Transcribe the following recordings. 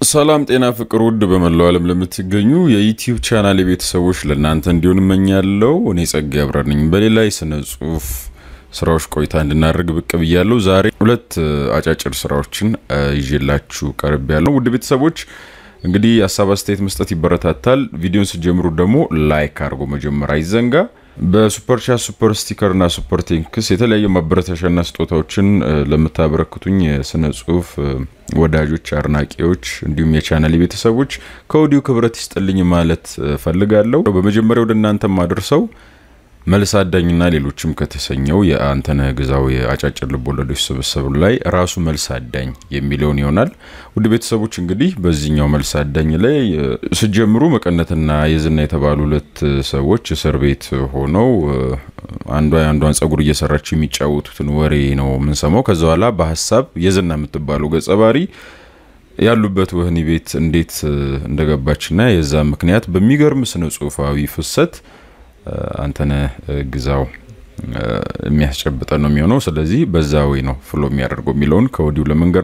ሰላም ጤና ፍቅር ውድ በመላው ዓለም ለምትገኙ የዩቲዩብ ቻናል ቤተሰቦች ለእናንተ እንዲሆን እመኛለሁ። እኔ ጸጋ አብረር ነኝ። በሌላ የስነ ጽሁፍ ስራዎች ቆይታ እንድናደርግ ብቅ ብያለሁ። ዛሬ ሁለት አጫጭር ስራዎችን ይዤላችሁ ቀርብ ያለው ውድ ቤተሰቦች እንግዲህ ሀሳብ አስተያየት መስጠት ይበረታታል። ቪዲዮን ስጀምሩ ደግሞ ላይክ አድርጎ መጀመር አይዘንጋ። በሱፐር ቻት ሱፐር ስቲከር እና ሱፐር ቴንክስ የተለያዩ ማበረታሻና ስጦታዎችን ለምታበረክቱኝ የስነ ጽሁፍ ወዳጆች፣ አድናቂዎች እንዲሁም የቻናል ቤተሰቦች ከወዲሁ ክብረት ይስጥልኝ ማለት ፈልጋለሁ። በመጀመሪያ ወደ እናንተ ማድርሰው መልስ አዳኝና ሌሎችም ከተሰኘው የአንተነህ ግዛው የአጫጭር ልቦለዶች ስብስብ ላይ ራሱ መልስ አዳኝ የሚለውን ይሆናል። ውድ ቤተሰቦች እንግዲህ በዚህኛው መልስ አዳኝ ላይ ስጀምሩ መቀነትና የዝና የተባሉ ሁለት ሰዎች እስር ቤት ሆነው አንዷ የአንዷን ጸጉር እየሰራችው የሚጫወቱትን ወሬ ነው የምንሰማው። ከዛ በኋላ በሀሳብ የዝና የምትባለው ገጸ ባህሪ ያሉበት ወህኒ ቤት እንዴት እንደገባችና የዛ ምክንያት በሚገርም ስነ ጽሁፋዊ ፍሰት አንተነህ ግዛው የሚያስጨብጠን ነው የሚሆነው። ስለዚህ በዛ ወይ ነው ፍሎ የሚያደርገው የሚለውን ከወዲሁ ለመንገር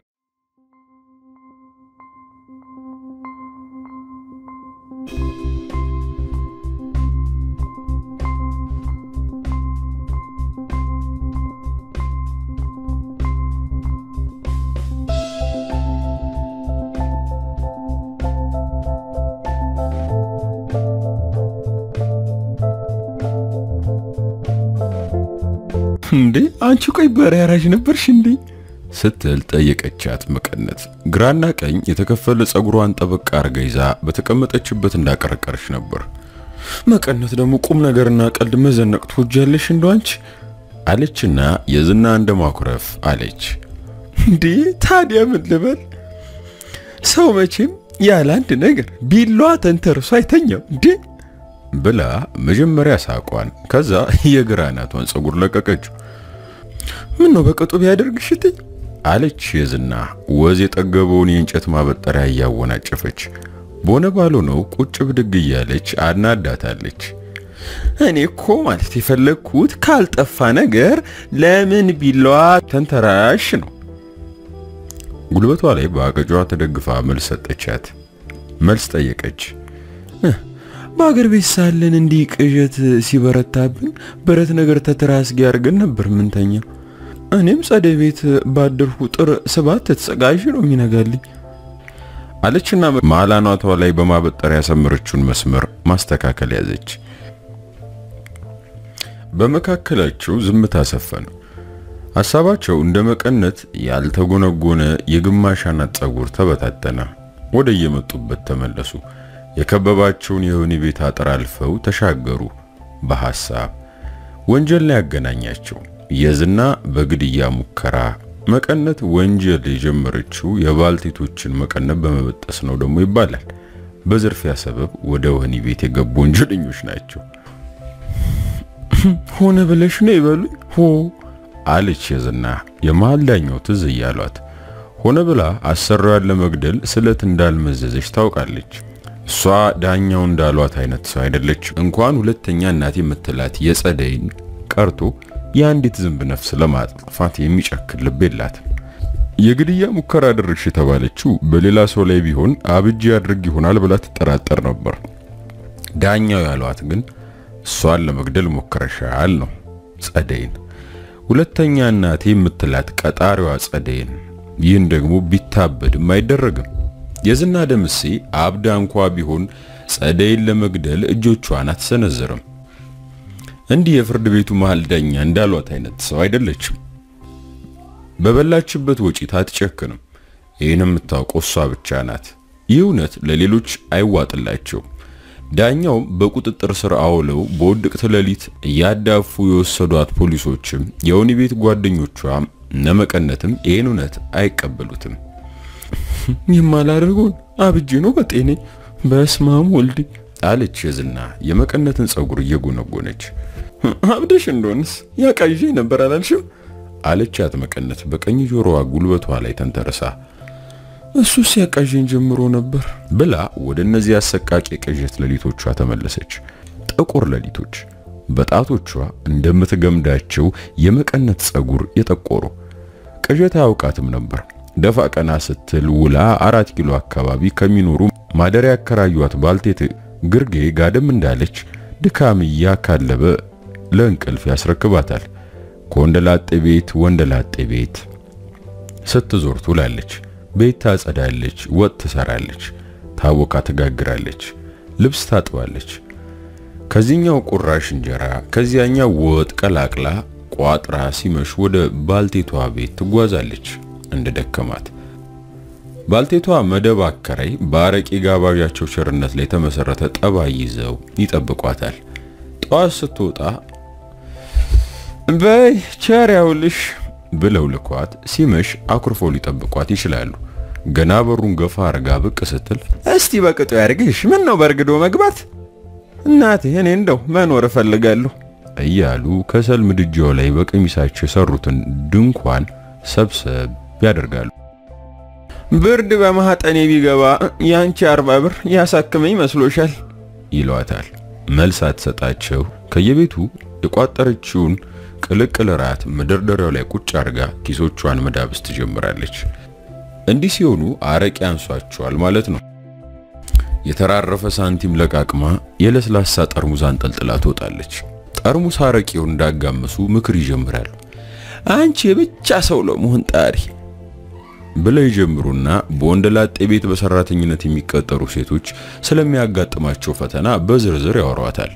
እንዴ አንቺ ቆይ በሬ አራጅ ነበርሽ እንዴ? ስትል ጠየቀቻት መቀነት። ግራና ቀኝ የተከፈለ ጸጉሯን ጠበቅ አርጋ ይዛ በተቀመጠችበት እንዳቀረቀረች ነበር። መቀነት ደግሞ ቁም ነገርና ቀልድ መዘነቅ ትወጃለሽ እንደው አንቺ አለችና የዝና እንደ ማኩረፍ አለች። እንዴ ታዲያ ምን ልበል? ሰው መቼም ያለ አንድ ነገር ቢላዋ ተንተርሶ አይተኛም እንዴ ብላ መጀመሪያ ሳቋን ከዛ የግራ አናቷን ጸጉር ለቀቀችው። ምን ነው በቅጡ ቢያደርግሽ እትይ አለች የዝና ወዝ የጠገበውን የእንጨት ማበጠሪያ እያወናጨፈች በሆነ ባልሆነው ቁጭ ብድግ እያለች አናዳታለች። እኔ እኮ ማለት የፈለግኩት ካልጠፋ ነገር ለምን ቢላዋ ተንተራሽ ነው። ጉልበቷ ላይ በአገጯ ተደግፋ መልስ ሰጠቻት። መልስ ጠየቀች። በአገር ቤት ሳለን እንዲህ ቅዠት ሲበረታብን ብረት ነገር ተትራስጌ አድርገን ነበር ምንተኛው። እኔም ጸደይ ቤት ባደርኩ ቁጥር ስባት ተጸጋዥ ነው የሚነጋልኝ አለችና መሀል አናቷ ላይ በማበጠሪያ ያሰመረችውን መስመር ማስተካከል ያዘች። በመካከላቸው ዝምታ ሰፈነ። ሀሳባቸው እንደ መቀነት ያልተጎነጎነ የግማሽ አናት ጸጉር ተበታተነ። ወደ የመጡበት ተመለሱ። የከበባቸውን የወህኒ ቤት አጥር አልፈው ተሻገሩ። በሐሳብ ወንጀል ላይ ያገናኛቸው የዝና በግድያ ሙከራ፣ መቀነት ወንጀል የጀመረችው የባልቴቶችን መቀነት በመበጠስ ነው ደግሞ ይባላል። በዝርፊያ ሰበብ ወደ ወህኒ ቤት የገቡ ወንጀለኞች ናቸው። ሆነ ብለሽ ነው ይበሉኝ ሆ አለች የዝና የመሃል ዳኛው ትዝ እያሏት። ሆነ ብላ አሰሪዋን ለመግደል ስለት እንዳልመዘዘች ታውቃለች። እሷ ዳኛው እንዳሏት አይነት ሰው አይደለች። እንኳን ሁለተኛ እናት የምትላት የጸደይን ቀርቶ የአንዲት ዝንብ ነፍስ ለማጥፋት የሚጨክል ልብ የላትም። የግድያ ሙከራ አደረግሽ የተባለችው በሌላ ሰው ላይ ቢሆን አብጄ አድርግ ይሆናል ብላ ትጠራጠር ነበር። ዳኛው ያሏት ግን እሷን ለመግደል ሞክረሻል ነው ጸደይን። ሁለተኛ እናቴ የምትላት ቀጣሪዋ ጸደይን። ይህን ደግሞ ቢታበድም አይደረግም። የዝና ደምሴ አብዳ እንኳ ቢሆን ጸደይን ለመግደል እጆቿን አትሰነዝርም። እንዲህ የፍርድ ቤቱ መሃል ዳኛ እንዳሏት አይነት ሰው አይደለችም። በበላችበት ወጪት አትጨክንም። ይህን የምታውቀው እሷ ብቻ ናት። ይህ እውነት ለሌሎች አይዋጥላቸውም። ዳኛውም በቁጥጥር ስር አውለው በውድቅት ሌሊት እያዳፉ የወሰዷት ፖሊሶችም የወህኒ ቤት ጓደኞቿም ነመቀነትም ይህን እውነት አይቀበሉትም። የማላደርገውን አብጄ ነው በጤኔ በስማም ወልድ አለች የዝና የመቀነትን ጸጉር እየጎነጎነች። አብደሽ እንደሆንስ ያቃዥ ነበር አላልሽም? አለቻት መቀነት በቀኝ ጆሮዋ ጉልበቷ ላይ ተንተርሳ። እሱስ ያቃዥኝ ጀምሮ ነበር ብላ ወደ እነዚህ አሰቃቂ ቅዠት ሌሊቶቿ ተመለሰች። ጥቁር ሌሊቶች በጣቶቿ እንደምትገምዳቸው የመቀነት ጸጉር የጠቆሩ ቅዠት አያውቃትም ነበር። ደፋ ቀና ስትል ውላ አራት ኪሎ አካባቢ ከሚኖሩ ማደሪያ ያከራዩት ባልቴት ግርጌ ጋደም እንዳለች ድካም እያካለበ ለእንቅልፍ ያስረክባታል። ከወንደላጤ ቤት ወንደላጤ ቤት ስትዞር ትውላለች። ቤት ታጸዳለች፣ ወጥ ትሰራለች፣ ታቦካ ትጋግራለች፣ ልብስ ታጥባለች። ከዚህኛው ቁራሽ እንጀራ ከዚያኛው ወጥ ቀላቅላ ቋጥራ ሲመሽ ወደ ባልቴቷ ቤት ትጓዛለች። እንደ ደከማት ባልቴቷ መደብ አከራይ በአረቄ ጋባዣቸው ቸርነት ላይ የተመሰረተ ጠባይ ይዘው ይጠብቋታል። ጠዋት ስትወጣ በይ ቸር ያውልሽ ብለው ልኳት ሲመሽ አኩርፎ ሊጠብቋት ይችላሉ። ገና በሩን ገፋ አርጋ ብቅ ስትል እስቲ በቅጡ ያርግሽ፣ ምን ነው በርግዶ መግባት? እናቴ እኔ እንደው መኖር እፈልጋለሁ እያሉ ከሰል ምድጃው ላይ በቀሚሳቸው የሰሩትን ድንኳን ሰብሰብ ያደርጋሉ። ብርድ በማህጠኔ ቢገባ ያንቺ አርባ ብር ያሳክመኝ መስሎሻል? ይሏታል። መልስ አትሰጣቸው። ከየቤቱ የቋጠረችውን ቅልቅል ራት መደርደሪያው ላይ ቁጭ አርጋ ኪሶቿን መዳብስ ትጀምራለች። እንዲህ ሲሆኑ አረቄ አንሷቸዋል ማለት ነው። የተራረፈ ሳንቲም ለቃቅማ የለስላሳ ጠርሙዝ አንጠልጥላ ትወጣለች። ጠርሙስ አረቄውን እንዳጋመሱ ምክር ይጀምራሉ። አንቺ የብቻ ሰው ለመሆን ጣሪ ብለው ይጀምሩና በወንደላጤ ቤት በሰራተኝነት የሚቀጠሩ ሴቶች ስለሚያጋጥማቸው ፈተና በዝርዝር ያወሯታል።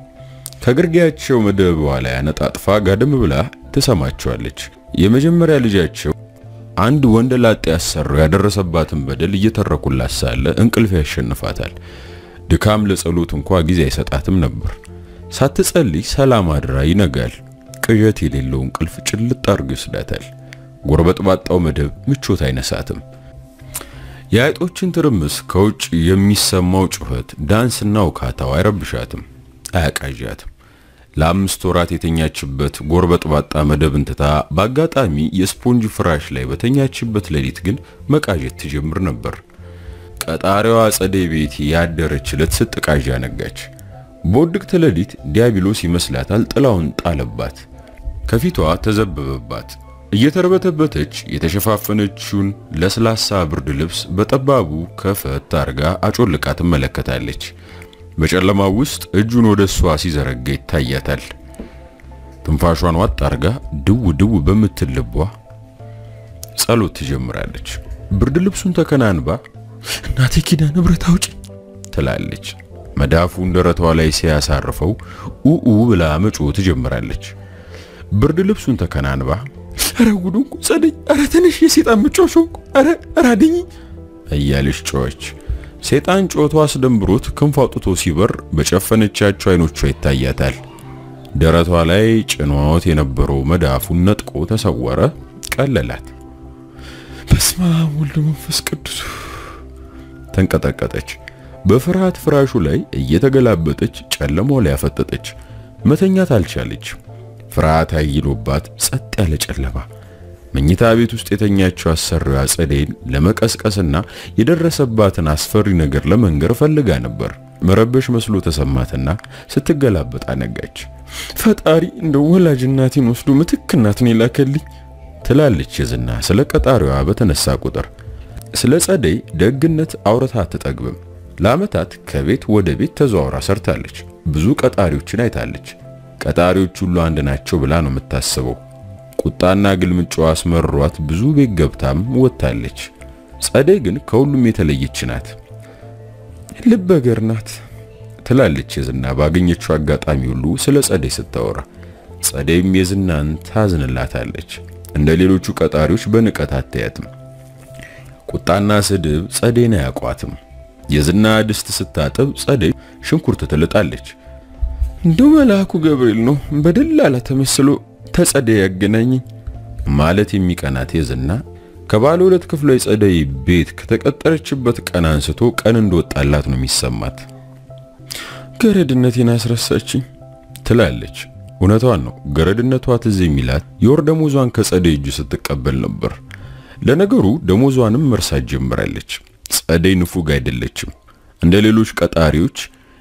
ከግርጌያቸው መደቧ ላይ አነጣጥፋ ጋደም ብላ ትሰማቸዋለች። የመጀመሪያ ልጃቸው አንድ ወንደላጤ ያሰራው ያደረሰባትን በደል እየተረኩላት ሳለ እንቅልፍ ያሸንፋታል። ድካም ለጸሎት እንኳ ጊዜ አይሰጣትም ነበር። ሳትጸልይ ሰላም አድራ ይነጋል። ቅዠት የሌለው እንቅልፍ ጭልጥ አድርጎ ይወስዳታል። ጎርበጥባጣው መደብ ምቾት አይነሳትም። የአይጦችን ትርምስ፣ ከውጭ የሚሰማው ጩኸት፣ ዳንስና ውካታው አይረብሻትም፣ አያቃዣትም። ለአምስት ወራት የተኛችበት ጎርበጥባጣ መደብን ትታ በአጋጣሚ የስፖንጅ ፍራሽ ላይ በተኛችበት ሌሊት ግን መቃዠት ትጀምር ነበር። ቀጣሪዋ ጸደይ ቤት ያደረች ዕለት ስትቃዣ ነጋች። በውድቅት ሌሊት ዲያብሎስ ይመስላታል ጥላውን ጣለባት። ከፊቷ ተዘበበባት። እየተርበተበተች የተሸፋፈነችውን ለስላሳ ብርድ ልብስ በጠባቡ ከፈት አርጋ አጮልቃ ትመለከታለች። በጨለማው ውስጥ እጁን ወደ እሷ ሲዘረጋ ይታያታል። ትንፋሿን ዋጥ አርጋ ድው ድው በምትል ልቧ ጸሎት ትጀምራለች። ብርድ ልብሱን ተከናንባ እናቴ ኪዳነ ምሕረት አውጪ ትላለች። መዳፉን ደረቷ ላይ ሲያሳርፈው ኡኡ ብላ መጮ ትጀምራለች። ብርድ ልብሱን ተከናንባ አረ ጉዱንኩ ጸደይ፣ አረ ትንሽ የሴጣን ምጮሽ ሆንኩ፣ አረ አረ አድኝ እያለች ጮኸች። ሴጣን ጮቶ አስደንብሮት ክንፍ አውጥቶ ሲበር በጨፈነቻቸው አይኖቿ ይታያታል። ደረቷ ላይ ጭኖት የነበረው መዳፉን ነጥቆ ተሰወረ፣ ቀለላት። በስመ አብ ወልድ መንፈስ ቅዱስ ተንቀጠቀጠች። በፍርሃት ፍራሹ ላይ እየተገላበጠች ጨለማው ላይ ያፈጠጠች። መተኛት አልቻለች። ፍርሃት አይሎባት ጸጥ ያለ ጨለማ። መኝታ ቤት ውስጥ የተኛችው አሰሪዋ ጸደይን ለመቀስቀስና የደረሰባትን አስፈሪ ነገር ለመንገር ፈልጋ ነበር። መረበሽ መስሎ ተሰማትና ስትገላበጥ አነጋች። ፈጣሪ እንደ ወላጅ እናቴን ወስዶ ምትክ እናትን የላከልኝ ትላለች የዝና ስለ ቀጣሪዋ በተነሳ ቁጥር። ስለ ጸደይ ደግነት አውርታ አትጠግብም። ለዓመታት ከቤት ወደ ቤት ተዘዋውራ ሰርታለች። ብዙ ቀጣሪዎችን አይታለች። ቀጣሪዎች ሁሉ አንድ ናቸው ብላ ነው የምታስበው። ቁጣና ግልምጫዋ አስመሯት ብዙ ቤት ገብታም ወጥታለች። ጸደይ ግን ከሁሉም የተለየች ናት። ልበገር ናት ትላለች የዝና ባገኘችው አጋጣሚ ሁሉ ስለ ጸደይ ስታወራ። ጸደይም የዝናን ታዝንላታለች። እንደ ሌሎቹ ቀጣሪዎች በንቀት አታያትም። ቁጣና ስድብ ጸደይን አያውቋትም። የዝና ድስት ስታጥብ ጸደይ ሽንኩርት ትልጣለች። እንደው መልአኩ ገብርኤል ነው በደላላ ተመስሎ ተጸደይ ያገናኘኝ ማለት የሚቀናት የዝና ከባለ ሁለት ክፍሏ የጸደይ ቤት ከተቀጠረችበት ቀን አንስቶ ቀን እንደወጣላት ነው የሚሰማት። ገረድነቴን አስረሳችኝ ትላለች። እውነቷን ነው። ገረድነቷ ትዝ የሚላት የወር ደሞዟን ከጸደይ እጅ ስትቀበል ነበር። ለነገሩ ደሞዟንም መርሳት ጀምራለች። ጸደይ ንፉግ አይደለችም። እንደ ሌሎች ቀጣሪዎች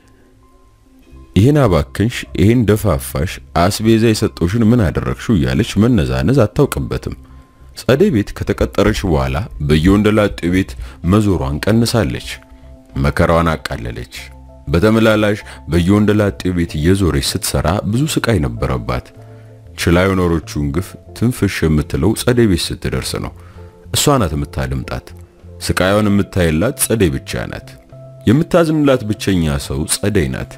ይህን አባክንሽ፣ ይህን ደፋፋሽ፣ አስቤዛ የሰጠውሽን ምን አደረግሽው እያለች መነዛነዝ አታውቅበትም። ጸደይ ቤት ከተቀጠረች በኋላ በየወንደላጤው ቤት መዞሯን ቀንሳለች። መከራዋን አቃለለች። በተመላላሽ በየወንደላጤው ቤት እየዞረች ስትሰራ ብዙ ስቃይ ነበረባት። ችላ የኖሮቹን ግፍ ትንፍሽ የምትለው ጸደይ ቤት ስትደርስ ነው። እሷ ናት የምታደምጣት። ስቃዩን የምታይላት ጸደይ ብቻ ናት። የምታዝንላት ብቸኛ ሰው ጸደይ ናት።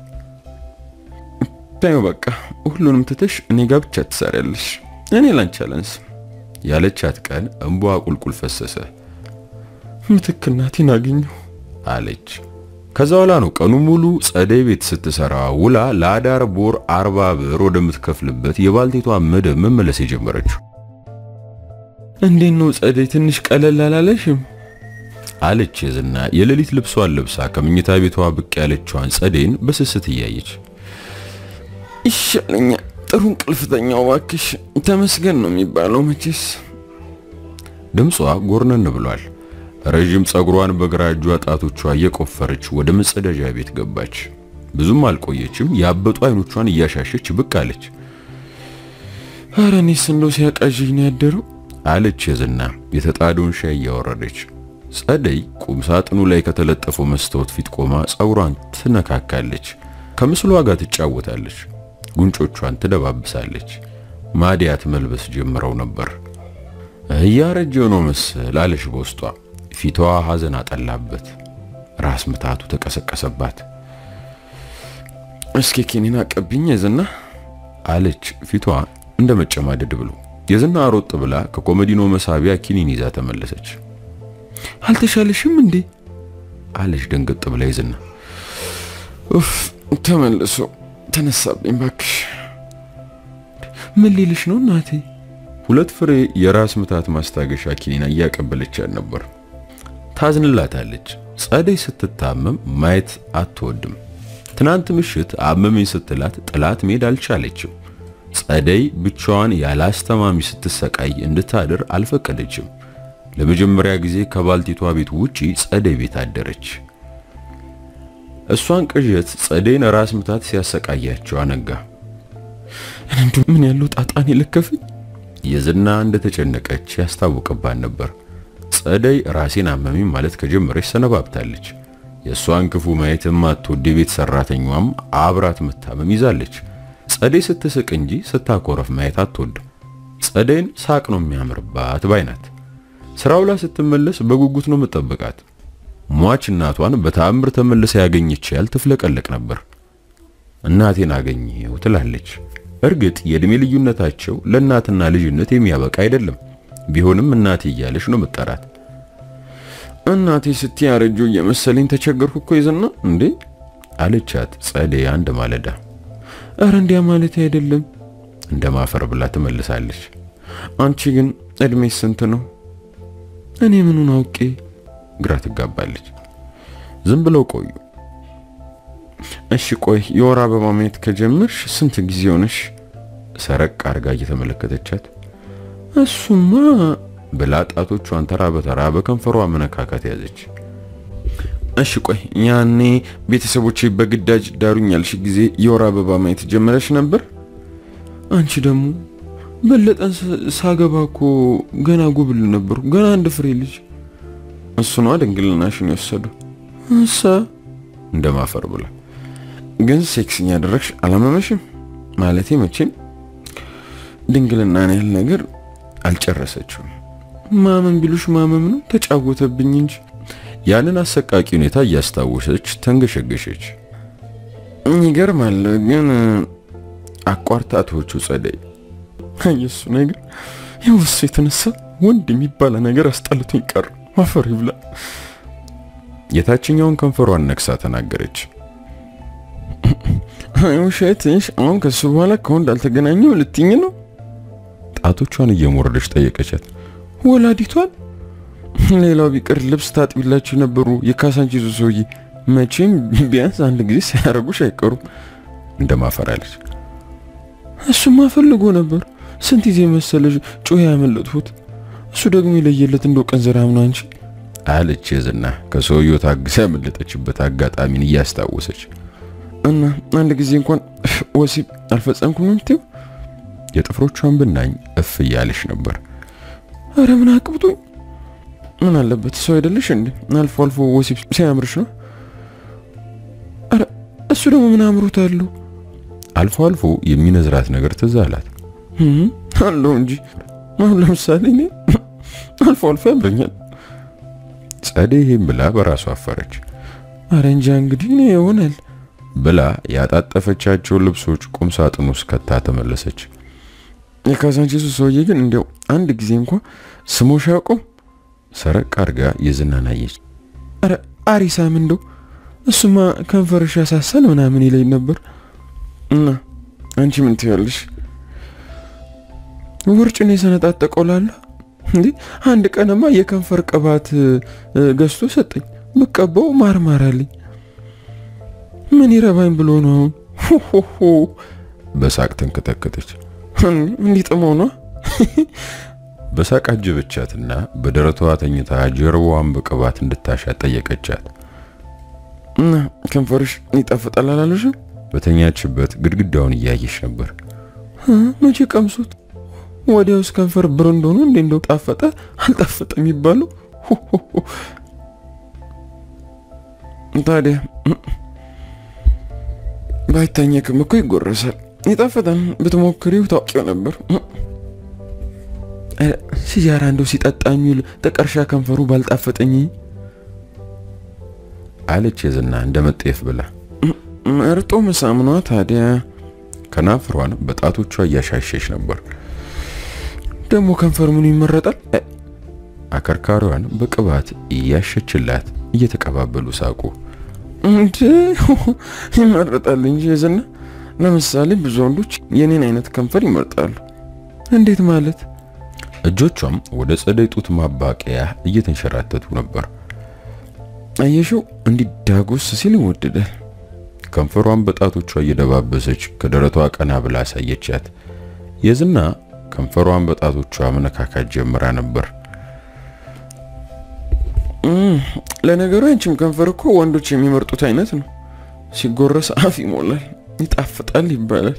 ታዩ በቃ ሁሉንም ትተሽ እኔ ጋር ብቻ ትሰሪያለሽ፣ እኔ ላንቺ አላንስም ያለቻት ቀን እንቧ ቁልቁል ፈሰሰ። ምትክ እናቴን አገኘሁ አለች። ከዛ በኋላ ነው ቀኑ ሙሉ ጸደይ ቤት ስትሰራ ውላ ለአዳር ቦር አርባ ብር ወደምትከፍልበት የባልቴቷ መደብ መመለስ የጀመረችው። እንዴት ነው ጸደይ፣ ትንሽ ቀለል አላለሽም? አለች የዝና የሌሊት ልብሷን ለብሳ ከምኝታ ቤቷ ብቅ ያለችዋን ጸደይን በስስት እያየች ይሻለኛል፣ ጥሩ እንቅልፍተኛው ባክሽ። ተመስገን ነው የሚባለው መቼስ። ድምጿ ጎርነን ብሏል። ረዥም ጸጉሯን በግራ እጇ ጣቶቿ እየቆፈረች ወደ መጸዳጃ ቤት ገባች። ብዙም አልቆየችም። ያበጡ አይኖቿን እያሻሸች ብቅ አለች። ኧረ እኔስ እንደው ሲያቃዥኝ ነው ያደረው አለች የዝና የተጣደውን ሻይ እያወረደች። ጸደይ ቁም ሳጥኑ ላይ ከተለጠፈው መስታወት ፊት ቆማ ጸጉሯን ትነካካለች። ከምስሏ ጋር ትጫወታለች። ጉንጮቿን ትደባብሳለች። ማዲያት መልበስ ጀምረው ነበር። እያረጀው ነው መሰል አለች በውስጧ። ፊቷ ሐዘን አጠላበት። ራስ ምታቱ ተቀሰቀሰባት። እስኪ ኪኒን አቀብኝ የዝና አለች ፊቷ እንደ መጨማደድ ብሎ። የዝና ሮጥ ብላ ከኮመዲኖ መሳቢያ ኪኒን ይዛ ተመለሰች። አልተሻለሽም እንዴ አለች ደንገጥ ብላ የዝና ኡፍ ተመልሶ ተነሳብኝ ባክሽ። ምን ሊልሽ ነው እናቴ? ሁለት ፍሬ የራስ ምታት ማስታገሻ ኪኒና እያቀበለቻት ነበር። ታዝንላታለች። ጸደይ ስትታመም ማየት አትወድም። ትናንት ምሽት አመመኝ ስትላት ጥላት መሄድ አልቻለችም። ጸደይ ብቻዋን ያለ አስተማሚ ስትሰቃይ እንድታድር አልፈቀደችም። ለመጀመሪያ ጊዜ ከባልቴቷ ቤት ውጪ ጸደይ ቤት አደረች። እሷን ቅዠት ጸደይን ራስ ምታት ሲያሰቃያቸው አነጋ። እንዱ ምን ያለው ጣጣን የለከፈኝ የዝና እንደተጨነቀች ያስታውቅባት ነበር። ጸደይ ራሴን አመመኝ ማለት ከጀመረች ሰነባብታለች። የእሷን ክፉ ማየት የማትወድ የቤት ሰራተኛዋም አብራት መታመም ይዛለች። ጸደይ ስትስቅ እንጂ ስታኮረፍ ማየት አትወድም። ጸደይን ሳቅ ነው የሚያምርባት ባይናት። ስራው ላይ ስትመለስ በጉጉት ነው የምጠብቃት። ሟች እናቷን በተአምር ተመልሳ ያገኘች ያህል ትፍለቀለቅ ነበር። እናቴን አገኘው ትላለች። እርግጥ የእድሜ ልዩነታቸው ለእናትና ልጅነት የሚያበቃ አይደለም። ቢሆንም እናቴ እያለች ነው መጠራት። እናቴ ስትይ ያረጁ እየመሰለኝ ተቸገርኩ እኮ ይዝና እንዴ አለቻት ጸደይ አንድ ማለዳ። ኧረ እንዲያ ማለት አይደለም እንደ ማፈር ብላ ትመልሳለች። አንቺ ግን እድሜ ስንት ነው? እኔ ምኑን አውቄ ግራ ትጋባለች። ዝም ብለው ቆዩ። እሺ ቆይ የወር አበባ ማየት ከጀመርሽ ስንት ጊዜ ሆነሽ? ሰረቅ አርጋ እየተመለከተቻት እሱማ ብላ ጣቶቿን ተራ በተራ በከንፈሯ መነካካት ያዘች። እሺ ቆይ ያኔ ቤተሰቦቼ በግዳጅ ዳሩኝ ያልሽ ጊዜ የወር አበባ ማየት ጀመረሽ ነበር? አንቺ ደግሞ በለጠን ሳገባ እኮ ገና ጉብል ነበርኩ፣ ገና አንድ ፍሬ ልጅ። እሱ ነዋ ድንግልናሽን የወሰዱ እሳ እንደማፈር ብላ ግን ሴክስኛ ያደረግሽ አላመመሽም? ማለቴ መቼም ድንግልናን ያህል ነገር አልጨረሰችውም። ማመን ቢሉሽ ማመም ነው፣ ተጫወተብኝ እንጂ። ያንን አሰቃቂ ሁኔታ እያስታወሰች ተንገሸገሸች። ይገርማል ግን አቋርጣቶቹ ጸደይ የሱ ነገር የወሱ የተነሳ ወንድ የሚባል ነገር አስጠልቶኝ ቀር አፈር ይብላ። የታችኛውን ከንፈሯን ነክሳ ተናገረች። ውሸትሽ አሁን ከሱ በኋላ ከወንድ አልተገናኘው ልትኝ ነው? ጣቶቿን እየሞረደች ጠየቀቻት። ወላዲቷን ሌላው ቢቀር ልብስ ታጥቢላችሁ የነበሩ የካሳንቺዙ ሰውዬ መቼም ቢያንስ አንድ ጊዜ ሳያረጉሽ አይቀሩም። እንደማፈራለች እሱማ ፈልጎ ነበር። ስንት ጊዜ መሰለሽ ጮህ ያመለጥሁት። እሱ ደግሞ የለየለት እንደው ቀንዘራም ነው አንቺ አለች የዝና ከሰውየው ታግሳ ያመለጠችበት አጋጣሚን እያስታወሰች እና አንድ ጊዜ እንኳን ወሲብ አልፈጸምኩም የምትይው? የጥፍሮቿን ብናኝ እፍ እያለች ነበር። አረ ምን አቅብቶኝ ምን አለበት ሰው አይደለሽ እንዴ? አልፎ አልፎ ወሲብ ሲያምርሽ ነው። አረ እሱ ደግሞ ምን አምሮት አለው? አልፎ አልፎ የሚነዝራት ነገር ትዝ አላት። አለው እንጂ አሁን ለምሳሌ እኔ አልፎ አልፎ ያምረኛል። ጸደይ ይሄን ብላ በራሷ አፈረች። አረ እንጃ እንግዲህ እኔ ይሆናል ብላ ያጣጠፈቻቸውን ልብሶች ቁም ሳጥን ውስጥ ከታ ተመለሰች። የካዛንቺሱ ሰውዬ ግን እንዲያው አንድ ጊዜ እንኳ ስሞሽ አያውቀውም። ሰረቅ አድርጋ የዝናን አየች። አረ አሪሳም እንደው እሱማ ከንፈርሽ ያሳሳል ምናምን ይለኝ ነበር። እና አንቺ ምን ትያለሽ? ውርጭን የሰነጣጠቀው ላለ እንዴ አንድ ቀንማ የከንፈር ቅባት ገዝቶ ሰጠኝ። ብቀባው ማርማር አለኝ። ምን ይረባኝ ብሎ ነው አሁን? ሆሆሆ በሳቅ ተንከተከተች። እንዲጥመው ነው በሳቅ አጀበቻትና በደረቷ ተኝታ ጀርባዋን በቅባት እንድታሻት ጠየቀቻት። እና ከንፈርሽ ይጣፍጣል አላለሽም? በተኛችበት ግድግዳውን እያየች ነበር። መቼ ቀምሱት? ወዲያውስ ከንፈር ብር እንደሆኑ እንዴ እንደው ጣፈጠ አልጣፈጠ የሚባለው ታዲያ ባይታኘክም እኮ ይጎረሳል። ይጣፈጣል። ብትሞክሪው ታውቂው ነበር። ሲጃራ እንደው ሲጠጣ የሚውል ጥቀርሻ ከንፈሩ ባልጣፈጠኝ አለች የዝና እንደ መጤፍ ብላ መርጦ መሳምኗ ታዲያ ከናፍሯን በጣቶቿ እያሻሸች ነበር። ደግሞ ከንፈር ምኑ ይመረጣል? አከርካሪዋን በቅባት እያሸችላት እየተቀባበሉ ሳቁ። እንዴ ይመረጣል እንጂ የዝና ለምሳሌ ብዙ ወንዶች የኔን አይነት ከንፈር ይመርጣሉ። እንዴት ማለት? እጆቿም ወደ ጸደይ ጡት ማባቂያ እየተንሸራተቱ ነበር። አየሽው እንዲህ ዳጎስ ሲል ይወደዳል። ከንፈሯን በጣቶቿ እየደባበሰች ከደረቷ ቀና ብላ አሳየቻት። የዝና ከንፈሯን በጣቶቿ መነካካት ጀምራ ነበር። ለነገሩ አንቺም ከንፈር እኮ ወንዶች የሚመርጡት አይነት ነው። ሲጎረስ አፍ ይሞላል፣ ይጣፍጣል ይባላል።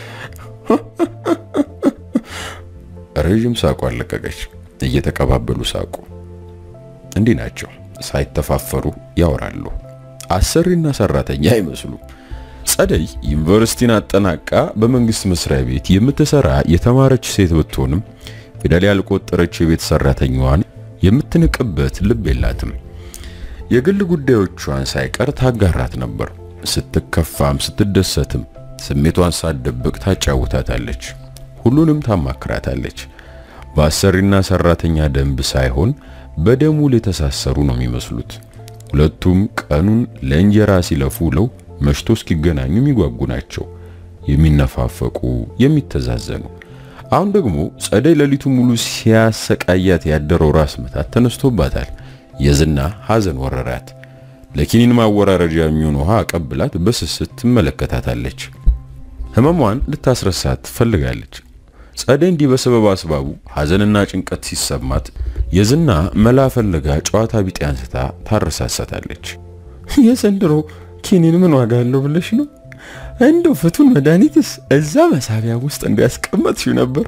ረዥም ሳቋ አለቀቀች። እየተቀባበሉ ሳቁ። እንዲህ ናቸው፣ ሳይተፋፈሩ ያወራሉ። አሰሪና ሰራተኛ አይመስሉም። ጸደይ ዩኒቨርሲቲን አጠናቃ በመንግስት መስሪያ ቤት የምትሰራ የተማረች ሴት ብትሆንም ፊደል ያልቆጠረች የቤት ሰራተኛዋን የምትንቅበት ልብ የላትም። የግል ጉዳዮቿን ሳይቀር ታጋራት ነበር። ስትከፋም ስትደሰትም ስሜቷን ሳትደብቅ ታጫውታታለች። ሁሉንም ታማክራታለች። በአሰሪና ሰራተኛ ደንብ ሳይሆን በደሙል የተሳሰሩ ነው የሚመስሉት። ሁለቱም ቀኑን ለእንጀራ ሲለፉ ውለው መሽቶ እስኪገናኙ የሚጓጉ ናቸው። የሚነፋፈቁ፣ የሚተዛዘኑ። አሁን ደግሞ ጸደይ ሌሊቱ ሙሉ ሲያሰቃያት ያደረው ራስ ምታት ተነስቶባታል። የዝና ሐዘን ወረራት። ለኪኒን ማወራረጃ የሚሆን ውሃ አቀብላት በስስት ትመለከታታለች። ህመሟን ልታስረሳት ትፈልጋለች። ጸደይ እንዲህ በሰበብ አስባቡ ሐዘንና ጭንቀት ሲሰማት የዝና መላ ፈለጋ ጨዋታ ቢጤ አንስታ ታረሳሳታለች። የዘንድሮ ኪኒን ምን ዋጋ አለው ብለሽ ነው? እንደው ፍቱን መድኃኒትስ እዛ መሳቢያ ውስጥ እንዲያስቀመጥሽው ነበር።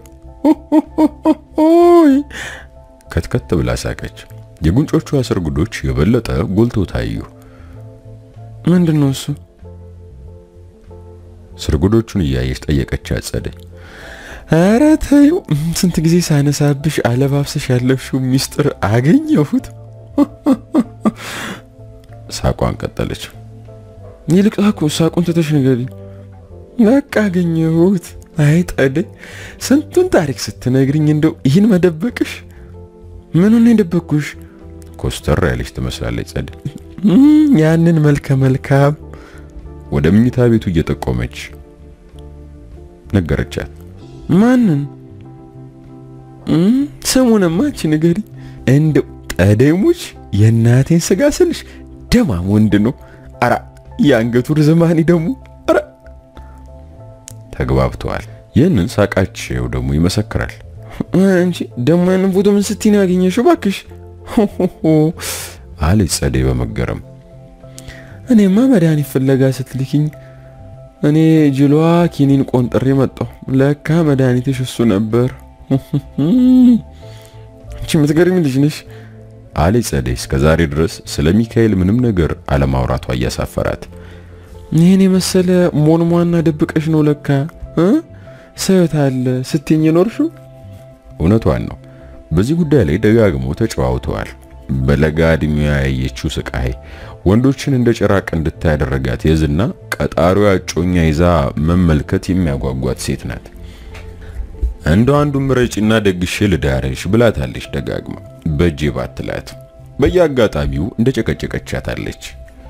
ኦይ ከትከት ብላ ሳቀች። የጉንጮቿ ስርጉዶች የበለጠ ጎልቶ ታዩ። ምንድን ነው እሱ? ስርጉዶቹን እያየች ጠየቀቻት ጸደይ። ኧረ ተይው፣ ስንት ጊዜ ሳነሳብሽ አለባብሰሽ ያለፍሽው ሚስጥር አገኘሁት። ሳቋን ቀጠለች። ይልቅ ሳቁ ሳቁን ትተሽ ንገሪኝ። በቃ አገኘሁት። አይ ጸደይ፣ ስንቱን ታሪክ ስትነግሪኝ እንደው ይህን መደበቅሽ ምኑን የደበቅኩሽ? ኮስተር ያለች ትመስላለች ጸደይ። ያንን መልከ መልካም ወደ ምኝታ ቤቱ እየጠቆመች ነገረቻት። ማንን? ስሙንማ አንቺ ንገሪ። እንደው ጠደሙች የእናቴን ስጋ ስልሽ ደማም ወንድ ነው። አራ የአንገቱ ርዝማኔ ደግሞ አራ ተግባብተዋል። ይህንን ሳቃቸው ደግሞ ይመሰክራል። አንቺ ደግሞ ያንን ፎቶ ምን ስትይ ነው ያገኘሽው? እባክሽ አለች ጸደይ በመገረም። እኔማ መድኃኒት ፍለጋ ስትልኪኝ እኔ ጅሏ ኪኒን ቆንጥሬ መጣሁ። ለካ መድኃኒትሽ እሱ ነበር። አንቺ የምትገርሚ ልጅ ነሽ አለች ጸደይ እስከ ዛሬ ድረስ ስለ ሚካኤል ምንም ነገር አለማውራቷ እያሳፈራት። ይህን የመሰለ ሞንሟና ደብቀሽ ነው ለካ እ ሰት አለ ስትኝ ኖርሽው። እውነቷን ነው። በዚህ ጉዳይ ላይ ደጋግሞ ተጨዋውተዋል። በለጋ ዕድሜዋ ያየችው ስቃይ ወንዶችን እንደ ጭራቅ እንድታይ ያደረጋት የዝና ቀጣሪዋ እጮኛ ይዛ መመልከት የሚያጓጓት ሴት ናት። እንደ አንዱ ምረጭና ደግሼ ልዳርሽ ብላታለች ደጋግማ በእጄ ባትላት በየአጋጣሚው እንደ ጨቀጨቀቻታለች።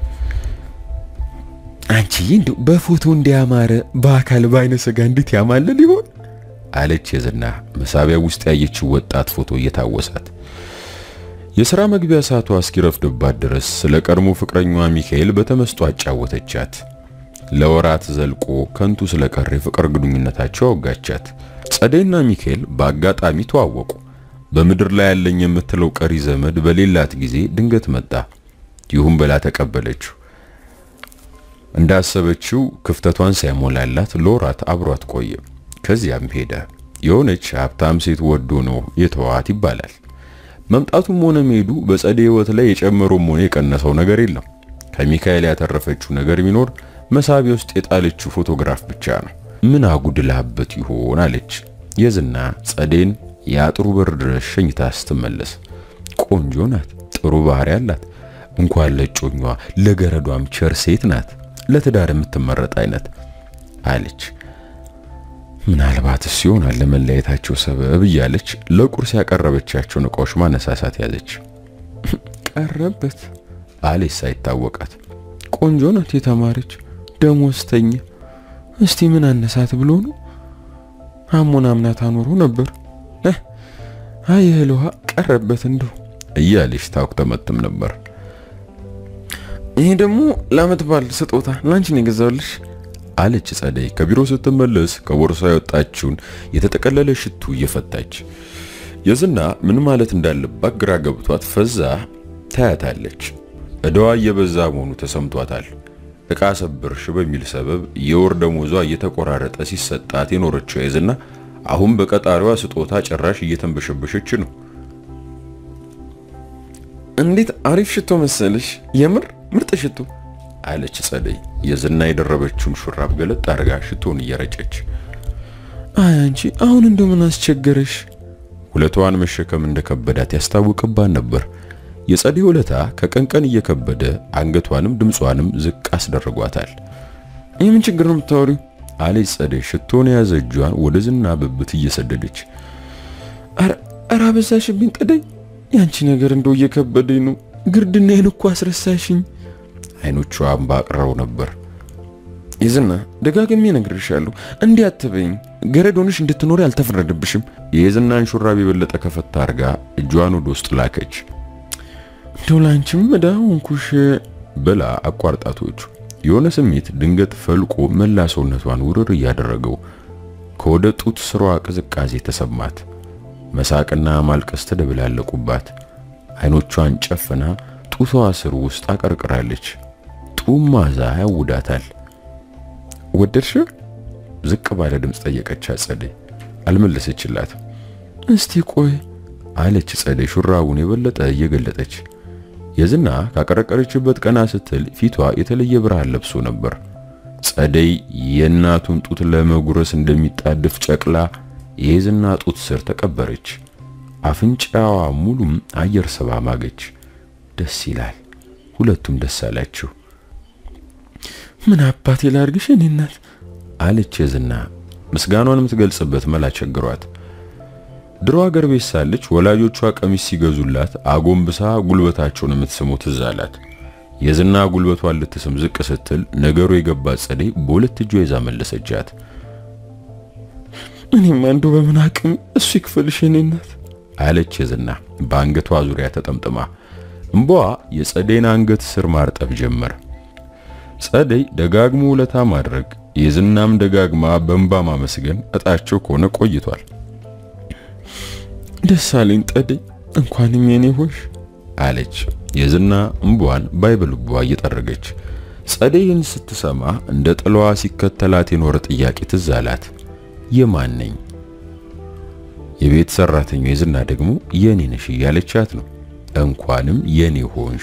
አንቺ እንደው በፎቶ እንዲያማረ በአካል በአይነ ስጋ እንዴት ያማልል ይሆን አለች የዝና መሳቢያ ውስጥ ያየችው ወጣት ፎቶ እየታወሳት። የሥራ መግቢያ ሰዓቷ እስኪረፍድባት ድረስ ስለ ቀድሞ ፍቅረኛዋ ሚካኤል በተመስጦ አጫወተቻት። ለወራት ዘልቆ ከንቱ ስለቀረ የፍቅር ግንኙነታቸው አወጋቻት። ጸደይና ሚካኤል በአጋጣሚ ተዋወቁ። በምድር ላይ ያለኝ የምትለው ቀሪ ዘመድ በሌላት ጊዜ ድንገት መጣ። ይሁን ብላ ተቀበለችው። እንዳሰበችው ክፍተቷን ሳይሞላላት ለወራት አብሯት ቆየ። ከዚያም ሄደ። የሆነች ሀብታም ሴት ወዶ ነው የተዋት ይባላል። መምጣቱም ሆነ መሄዱ በጸደይ ሕይወት ላይ የጨመረውም ሆነ የቀነሰው ነገር የለም። ከሚካኤል ያተረፈችው ነገር ቢኖር መሳቢያ ውስጥ የጣለችው ፎቶግራፍ ብቻ ነው። ምን አጉድላበት ይሆን አለች የዝና ጸደይን የአጥሩ በር ድረስ ሸኝታ ስትመለስ። ቆንጆ ናት፣ ጥሩ ባህሪ አላት። እንኳን ለጮኛዋ ለገረዷም ቸር ሴት ናት፣ ለትዳር የምትመረጥ አይነት አለች። ምናልባትስ ይሆናል ለመለያየታቸው ሰበብ እያለች ለቁርስ ያቀረበቻቸውን እቃዎች ማነሳሳት ያዘች። ቀረበት አለች ሳይታወቃት። ቆንጆ ናት፣ የተማረች ደሞዝተኛ። እስቲ ምን አነሳት ብሎ ነው አሞን አምናት አኖሮ ነበር። አይ እህል ውሃ ቀረበት እንደው እያለች ታኩተመትም ነበር። ይሄ ደግሞ ለዓመት በዓል ስጦታ ላንቺ ነው የገዛሁልሽ አለች ጸደይ ከቢሮ ስትመለስ ከቦርሳ የወጣችውን የተጠቀለለ ሽቱ እየፈታች። የዝና ምን ማለት እንዳለባት ግራ ገብቷት ፈዛ ታያታለች። እዳዋ እየበዛ መሆኑ ተሰምቷታል። ዕቃ ሰብርሽ በሚል ሰበብ የወር ደሞዟ እየተቆራረጠ ሲሰጣት የኖረችው የዝና አሁን በቀጣሪዋ ስጦታ ጭራሽ እየተንበሸበሸች ነው። እንዴት አሪፍ ሽቶ መሰለሽ! የምር ምርጥ ሽቶ አለች ጸደይ የዝና የደረበችውን ሹራብ ገለጥ አድርጋ ሽቶን እየረጨች። አይ አንቺ አሁን እንደው ምን አስቸገረሽ? ሁለቷን መሸከም እንደከበዳት ያስታውቅባት ነበር። የጸደይ ውለታ ከቀን ቀን እየከበደ አንገቷንም ድምጿንም ዝቅ አስደርጓታል። የምን ችግር ነው የምታወሪው? አለች ጸደይ ሽቶን የያዘ እጇን ወደ ዝና ብብት እየሰደደች። ኧረ አበዛሽብኝ ጠደይ፣ ያንቺ ነገር እንደው እየከበደኝ ነው። ግርድናዬን እኮ አስረሳሽኝ። አይኖቿ እንባ አቅርረው ነበር። የዝና ደጋግሜ እነግርሻለሁ፣ እንዲህ አትበይኝ። ገረድ ሆነሽ እንድትኖሪ አልተፈረደብሽም። የዝናን ሹራብ የበለጠ ከፈታ አርጋ እጇን ወደ ውስጥ ላከች። እንደው ላንቺም ዕዳ ሆንኩሽ ብላ አቋርጣቶች የሆነ ስሜት ድንገት ፈልቆ መላ ሰውነቷን ውርር እያደረገው ከወደ ጡት ስሯ ቅዝቃዜ ተሰማት። መሳቅና ማልቀስ ተደብላለቁባት። አይኖቿን ጨፍና ጡቷ ስር ውስጥ አቀርቅራለች። ጡም ማዛ ያውዳታል። ወደድሽ? ዝቅ ባለ ድምፅ ጠየቀቻት ጸደይ። አልመለሰችላት። እስቲ ቆይ አለች ጸደይ ሹራቡን የበለጠ እየገለጠች። የዝና ካቀረቀረችበት ቀና ስትል ፊቷ የተለየ ብርሃን ለብሶ ነበር። ጸደይ የእናቱን ጡት ለመጉረስ እንደሚጣድፍ ጨቅላ የዝና ጡት ስር ተቀበረች። አፍንጫዋ ሙሉም አየር ስባ ማገች። ደስ ይላል። ሁለቱም ደስ አላቸው። ምን አባቴ ላርግሽ እኔ እናት አለች የዝና ምስጋኗን የምትገልጽበት መላ ቸግሯት። ድሮ አገር ቤት ሳለች ወላጆቿ ቀሚስ ሲገዙላት አጎንብሳ ጉልበታቸውን የምትስመው ትዝ አላት። የዝና ጉልበቷን ልትስም ዝቅ ስትል ነገሩ የገባት ጸደይ በሁለት እጇ ይዛ መለሰቻት። እኔም አንዱ በምን አቅም እሱ ይክፈልሽ እኔ እናት አለች የዝና በአንገቷ ዙሪያ ተጠምጥማ። እምባዋ የጸደይን አንገት ስር ማርጠብ ጀመር። ጸደይ ደጋግሞ ውለታ ማድረግ የዝናም ደጋግማ በእንባ ማመስገን እጣቸው ከሆነ ቆይቷል። ደስ አለኝ ጠደይ፣ እንኳንም የኔ ሆሽ አለች የዝና እምቧን ባይበልቧ እየጠረገች። ጸደይን ስትሰማ እንደ ጥላዋ ሲከተላት የኖረ ጥያቄ ትዝ አላት። የማን ነኝ? የቤት ሰራተኛው የዝና ደግሞ የኔ ነሽ እያለቻት ነው። እንኳንም የኔ ሆንሽ።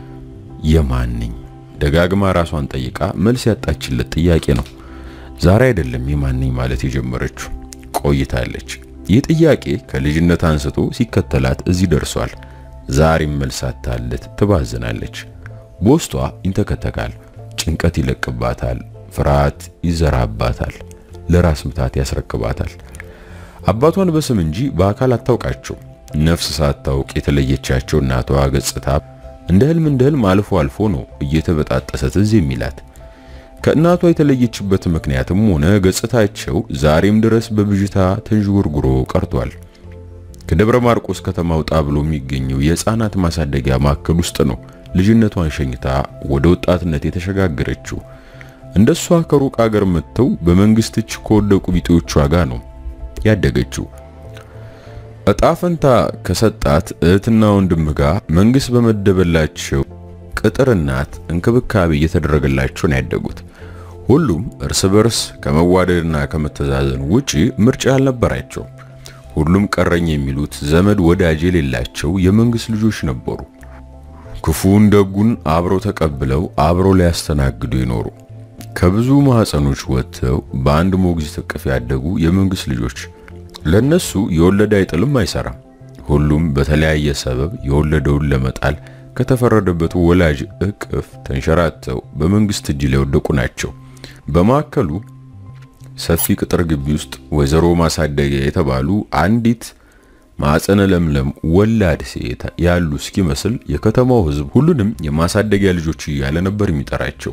የማንኝ ደጋግማ ራሷን ጠይቃ መልስ ያጣችለት ጥያቄ ነው። ዛሬ አይደለም የማንኝ ማለት የጀመረችው ቆይታለች። ይህ ጥያቄ ከልጅነት አንስቶ ሲከተላት እዚህ ደርሷል። ዛሬም መልስ አጣለት ትባዝናለች። በውስጧ ይንተከተካል፣ ጭንቀት ይለቅባታል፣ ፍርሃት ይዘራባታል፣ ለራስ ምታት ያስረክባታል። አባቷን በስም እንጂ በአካል አታውቃቸው። ነፍስ ሳታውቅ የተለየቻቸው እናቷ ገጽታ እንደ ህልም እንደ ህልም አልፎ አልፎ ነው እየተበጣጠሰ ትዝ የሚላት። ከእናቷ የተለየችበት ምክንያትም ሆነ ገጽታቸው ዛሬም ድረስ በብዥታ ተንዥጎርጉሮ ቀርቷል። ከደብረ ማርቆስ ከተማ ውጣ ብሎ የሚገኘው የህፃናት ማሳደጊያ ማዕከል ውስጥ ነው ልጅነቷን ሸኝታ ወደ ወጣትነት የተሸጋገረችው። እንደሷ ከሩቅ አገር መጥተው በመንግስት እጅ ከወደቁ ቢጤዎቿ ጋር ነው ያደገችው። እጣ ፈንታ ከሰጣት እህትና ወንድም ጋር መንግስት በመደበላቸው ቅጥር እናት እንክብካቤ እየተደረገላቸው ነው ያደጉት። ሁሉም እርስ በርስ ከመዋደድና ከመተዛዘን ውጪ ምርጫ አልነበራቸው። ሁሉም ቀረኝ የሚሉት ዘመድ ወዳጅ የሌላቸው የመንግስት ልጆች ነበሩ። ክፉን ደጉን አብረው ተቀብለው አብረው ሊያስተናግዱ ይኖሩ ከብዙ ማህፀኖች ወጥተው በአንድ ሞግዚት እቅፍ ያደጉ የመንግስት ልጆች ለነሱ የወለደ አይጥልም አይሰራም። ሁሉም በተለያየ ሰበብ የወለደውን ለመጣል ከተፈረደበት ወላጅ እቅፍ ተንሸራተው በመንግስት እጅ ላይ ወደቁ ናቸው። በማዕከሉ ሰፊ ቅጥር ግቢ ውስጥ ወይዘሮ ማሳደጊያ የተባሉ አንዲት ማዕፀነ ለምለም ወላድ ሴት ያሉ እስኪመስል የከተማው ሕዝብ ሁሉንም የማሳደጊያ ልጆች እያለ ነበር የሚጠራቸው።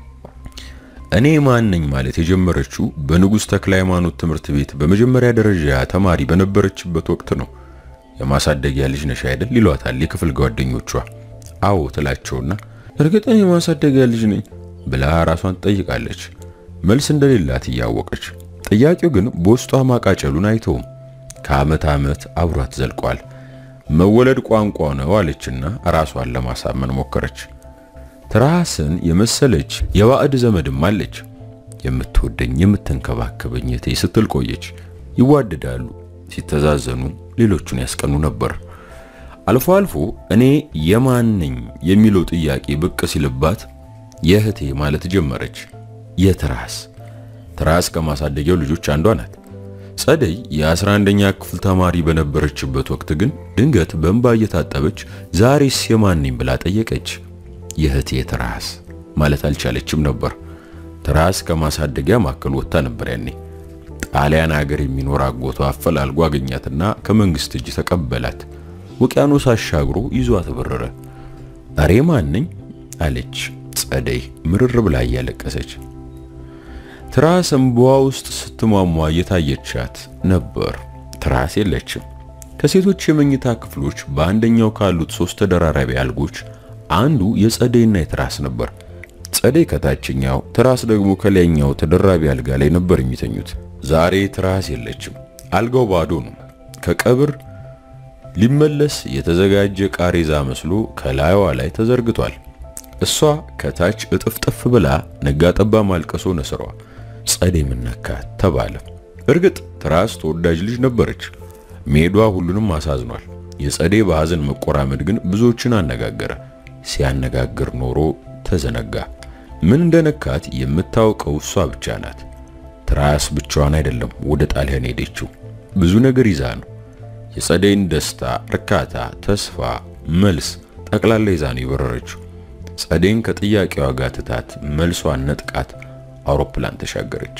እኔ ማን ነኝ ማለት የጀመረችው በንጉሥ ተክለ ሃይማኖት ትምህርት ቤት በመጀመሪያ ደረጃ ተማሪ በነበረችበት ወቅት ነው። የማሳደጊያ ልጅ ነሽ አይደል ይሏታል የክፍል ጓደኞቿ። አዎ ትላቸውና እርግጥ እኔ የማሳደጊያ ልጅ ነኝ ብላ ራሷን ትጠይቃለች። መልስ እንደሌላት እያወቀች ጥያቄው ግን በውስጧ ማቃጨሉን አይተውም። ከዓመት ዓመት አብሯት ዘልቋል። መወለድ ቋንቋ ነው አለችና ራሷን ለማሳመን ሞከረች። ትራስን የመሰለች የባዕድ ዘመድም አለች። የምትወደኝ የምትንከባከበኝ እህቴ ስትል ቆየች። ይዋደዳሉ፣ ሲተዛዘኑ ሌሎቹን ያስቀኑ ነበር። አልፎ አልፎ እኔ የማን ነኝ የሚለው ጥያቄ ብቅ ሲልባት የእህቴ ማለት ጀመረች። የትራስ ትራስ ከማሳደጊያው ልጆች አንዷ ናት። ጸደይ የ11ኛ ክፍል ተማሪ በነበረችበት ወቅት ግን ድንገት በእንባ እየታጠበች ዛሬስ የማን ነኝ ብላ ጠየቀች። የእህቴ ትራስ ማለት አልቻለችም ነበር። ትራስ ከማሳደጊያ ማዕከል ወጥታ ነበር ያኔ። ጣሊያን ሀገር የሚኖር አጎቷ አፈላልጎ አገኛትና ከመንግስት እጅ ተቀበላት። ውቅያኖስ አሻግሮ ይዟት በረረ። እሬ ማን ነኝ አለች ጸደይ ምርር ብላ እያለቀሰች። ትራስ እንባዋ ውስጥ ስትሟሟ እየታየቻት ነበር። ትራስ የለችም። ከሴቶች የመኝታ ክፍሎች በአንደኛው ካሉት ሶስት ተደራራቢ አልጎች አንዱ የጸደይና የትራስ ነበር። ጸደይ ከታችኛው፣ ትራስ ደግሞ ከላይኛው ተደራቢ አልጋ ላይ ነበር የሚተኙት። ዛሬ ትራስ የለችም። አልጋው ባዶ ነው። ከቀብር ሊመለስ የተዘጋጀ ቃሬዛ መስሎ ከላይዋ ላይ ተዘርግቷል። እሷ ከታች እጥፍጥፍ ብላ ነጋጠባ ማልቀሶ ነስሯ። ጸደይ ምነካት ተባለ። እርግጥ ትራስ ተወዳጅ ልጅ ነበረች። ሜዷ ሁሉንም አሳዝኗል። የጸደይ በሐዘን መቆራመድ ግን ብዙዎችን አነጋገረ። ሲያነጋግር ኖሮ ተዘነጋ። ምን እንደነካት የምታውቀው እሷ ብቻ ናት። ትራስ ብቻዋን አይደለም ወደ ጣሊያን ሄደችው። ብዙ ነገር ይዛ ነው። የጸደይን ደስታ፣ እርካታ፣ ተስፋ፣ መልስ ጠቅላላ ይዛ ነው የበረረችው። ጸደይን ከጥያቄዋ ጋር ትታት መልሷን ነጥቃት አውሮፕላን ተሻገረች።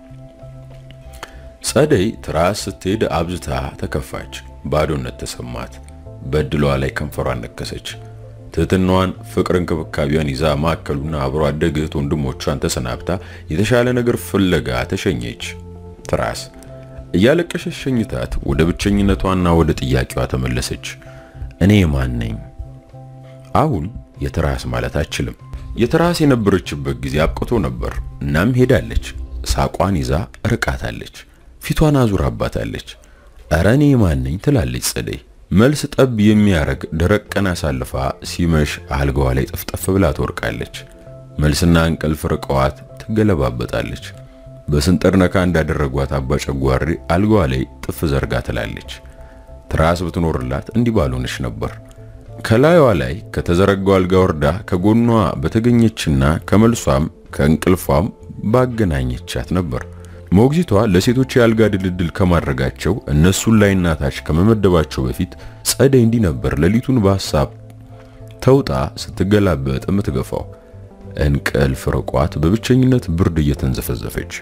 ጸደይ ትራስ ስትሄድ አብዝታ ተከፋች። ባዶነት ተሰማት። በድሏ ላይ ከንፈሯን ነከሰች። ትህትናዋን፣ ፍቅር፣ እንክብካቤዋን ይዛ ማዕከሉና አብሮ አደግ እህት ወንድሞቿን ተሰናብታ የተሻለ ነገር ፍለጋ ተሸኘች። ትራስ እያለቀሸች ሸኝታት ወደ ብቸኝነቷና ወደ ጥያቄዋ ተመለሰች። እኔ ማን ነኝ? አሁን የትራስ ማለት አችልም። የትራስ የነበረችበት ጊዜ አብቅቶ ነበር። እናም ሄዳለች። ሳቋን ይዛ ርቃታለች። ፊቷን አዙራባታለች። እረ እኔ ማን ነኝ ትላለች ጸደይ። መልስ ጠብ የሚያረግ ደረቅ ቀን አሳልፋ ሲመሽ አልጋዋ ላይ ጥፍጠፍ ብላ ትወርቃለች። መልስና እንቅልፍ ርቀዋት ትገለባበጣለች። በስንጥር ነካ እንዳደረጓት አባ ጨጓሬ አልጋዋ ላይ ጥፍ ዘርጋ ትላለች። ትራስ ብትኖርላት እንዲህ ባልሆነች ነበር። ከላዩዋ ላይ ከተዘረጋው አልጋ ወርዳ ከጎኗ በተገኘችና ከመልሷም ከእንቅልፏም ባገናኘቻት ነበር። ሞግዚቷ ለሴቶች የአልጋ ድልድል ከማድረጋቸው እነሱን ላይና ታች ከመመደባቸው በፊት ጸደይ እንዲህ ነበር ሌሊቱን በሐሳብ ተውጣ ስትገላበጥ የምትገፋው። እንቅልፍ ርቋት በብቸኝነት ብርድ እየተንዘፈዘፈች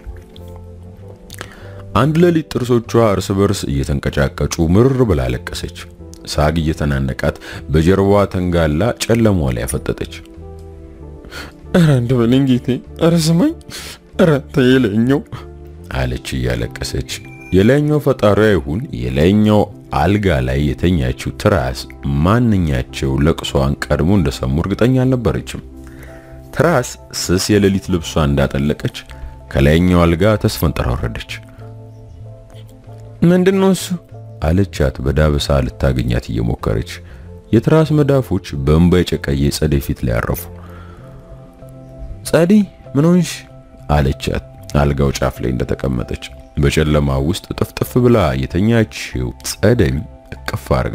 አንድ ሌሊት ጥርሶቿ እርስ በርስ እየተንቀጫቀጩ ምርር ብላ አለቀሰች። ሳግ እየተናነቃት በጀርባዋ ተንጋላ ጨለማዋ ላይ ያፈጠጠች። ኧረ አንድ በለኝ ጌቴ፣ ኧረ ስማኝ፣ ኧረ ተየለኛው አለች እያለቀሰች። የላይኛው ፈጣሪዋ ይሁን የላይኛው አልጋ ላይ የተኛችው ትራስ ማንኛቸው ለቅሷን ቀድሞ እንደሰሙ እርግጠኛ አልነበረችም። ትራስ ስስ የሌሊት ልብሷ እንዳጠለቀች ከላይኛው አልጋ ተስፈንጥራ ወረደች። ምንድነው እሱ አለቻት በዳበሳ ልታገኛት እየሞከረች። የትራስ መዳፎች በእንባ የጨቀየ ጸደይ ፊት ላይ አረፉ። ጸደይ ምን ሆንሽ? አለቻት አልጋው ጫፍ ላይ እንደተቀመጠች በጨለማ ውስጥ ጥፍጥፍ ብላ የተኛችው ጸደይ እቅፍ አርጋ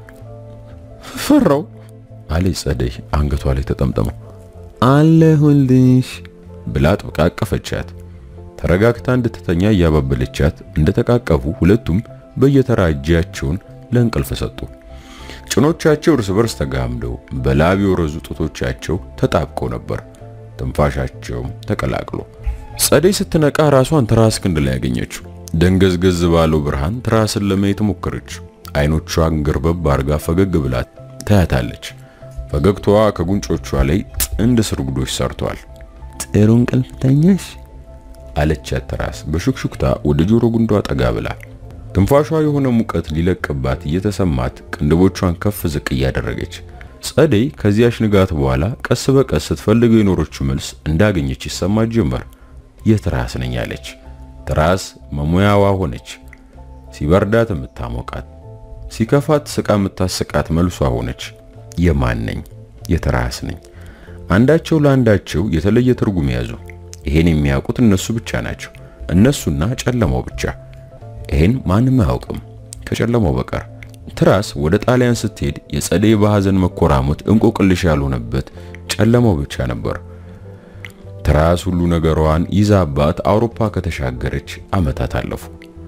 ፈራው አለች ጸደይ አንገቷ ላይ ተጠምጥመው አለሁልሽ ብላ ጥብቃ አቀፈቻት። ተረጋግታ እንድትተኛ እያባበለቻት እንደተቃቀፉ ሁለቱም በየተራ እጃቸውን ለእንቅልፍ ሰጡ። ጭኖቻቸው እርስ በርስ ተጋምደው በላብ የወረዙ ጡቶቻቸው ተጣብቀው ነበር፣ ትንፋሻቸውም ተቀላቅሎ። ጸደይ ስትነቃ ራሷን ትራስ ክንድ ላይ ያገኘችው። ደንገዝገዝ ባለው ብርሃን ትራስን ለማየት ሞከረች። አይኖቿን ገርበብ አርጋ ፈገግ ብላ ታያታለች። ፈገግታዋ ከጉንጮቿ ላይ ጥንድ ስርጉዶች ሰርቷል። ጥሩ እንቅልፍ ተኛሽ? አለቻት ትራስ በሹክሹክታ ወደ ጆሮ ጉንዷ ጠጋ ብላ ትንፋሿ የሆነ ሙቀት ሊለቅባት እየተሰማት ቅንድቦቿን ከፍ ዝቅ እያደረገች ጸደይ ከዚያች ንጋት በኋላ ቀስ በቀስ ስትፈልገው የኖረችው መልስ እንዳገኘች ይሰማት ጀመር። የትራስ ነኝ አለች። ትራስ መሙያዋ ሆነች። ሲበርዳት የምታሞቃት፣ ሲከፋት ስቃ የምታስቃት መልሷ ሆነች። የማን ነኝ? የትራስ ነኝ። አንዳቸው ለአንዳቸው የተለየ ትርጉም ያዙ። ይሄን የሚያውቁት እነሱ ብቻ ናቸው። እነሱና ጨለማው ብቻ። ይሄን ማንም አያውቅም ከጨለማው በቀር። ትራስ ወደ ጣሊያን ስትሄድ የጸደይ በሐዘን መኮራሞት እንቆቅልሽ ያልሆነበት ጨለማው ብቻ ነበር። ትራስ ሁሉ ነገሯን ይዛባት አውሮፓ ከተሻገረች ዓመታት አለፉ።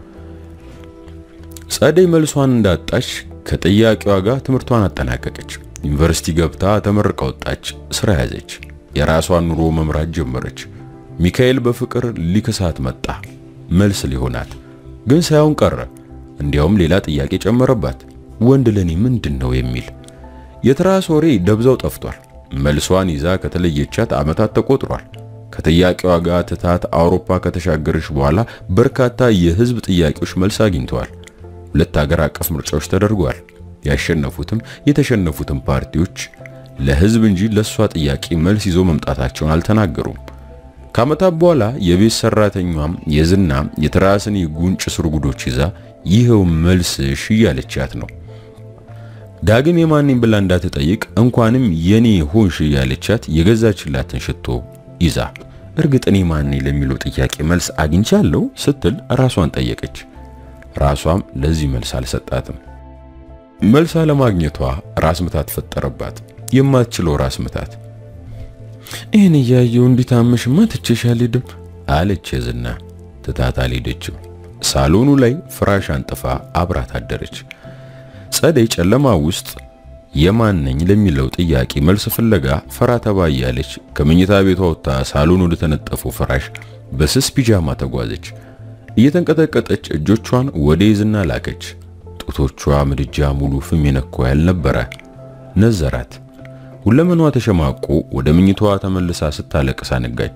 ጸደይ መልሷን እንዳጣች ከጥያቄዋ ጋር ትምህርቷን አጠናቀቀች። ዩኒቨርሲቲ ገብታ ተመርቃ ወጣች። ስራ ያዘች። የራሷን ኑሮ መምራት ጀመረች። ሚካኤል በፍቅር ሊክሳት መጣ። መልስ ሊሆናት ግን ሳይሆን ቀረ። እንዲያውም ሌላ ጥያቄ ጨመረባት። ወንድ ለኔ ምንድን ነው የሚል የትራስ ወሬ ደብዛው ጠፍቷል። መልሷን ይዛ ከተለየቻት ዓመታት ተቆጥሯል። ከጥያቄዋ ጋር ትታት አውሮፓ ከተሻገረች በኋላ በርካታ የህዝብ ጥያቄዎች መልስ አግኝተዋል። ሁለት ሀገር አቀፍ ምርጫዎች ተደርገዋል። ያሸነፉትም የተሸነፉትም ፓርቲዎች ለህዝብ እንጂ ለሷ ጥያቄ መልስ ይዞ መምጣታቸውን አልተናገሩም። ከዓመታት በኋላ የቤት ሰራተኛም የዝና የትራስን የጉንጭ ስርጉዶች ይዛ ይኸው መልስሽ እያለቻት ነው። ዳግም የማንኝ ብላ እንዳትጠይቅ እንኳንም የኔ ሆንሽ እያለቻት የገዛችላትን ሽቶ ይዛ እርግጥ እኔ ማን ለሚለው ጥያቄ መልስ አግኝቻለሁ ስትል ራሷን ጠየቀች። ራሷም ለዚህ መልስ አልሰጣትም። መልስ አለማግኘቷ ራስ ምታት ፈጠረባት። የማትችለው ራስ ምታት። ይህን እያየው እንዲታመሽማ ትቼሽ አልሄድም አለች የዝና ትታት አልሄደችም። ሳሎኑ ላይ ፍራሽ አንጥፋ አብራት አደረች። ጸደይ ጨለማ ውስጥ የማን ነኝ ለሚለው ጥያቄ መልስ ፍለጋ ፈራ ተባ እያለች ከመኝታ ቤቷ ወጥታ ሳሎን ወደ ተነጠፈው ፍራሽ በስስ ፒጃማ ተጓዘች። እየተንቀጠቀጠች እጆቿን ወደ የዝና ላከች። ጡቶቿ ምድጃ ሙሉ ፍም የነኳ ያልነበረ ነዘራት። ሁለመኗ ተሸማቆ ወደ መኝታዋ ተመልሳ ስታለቅስ አነጋች።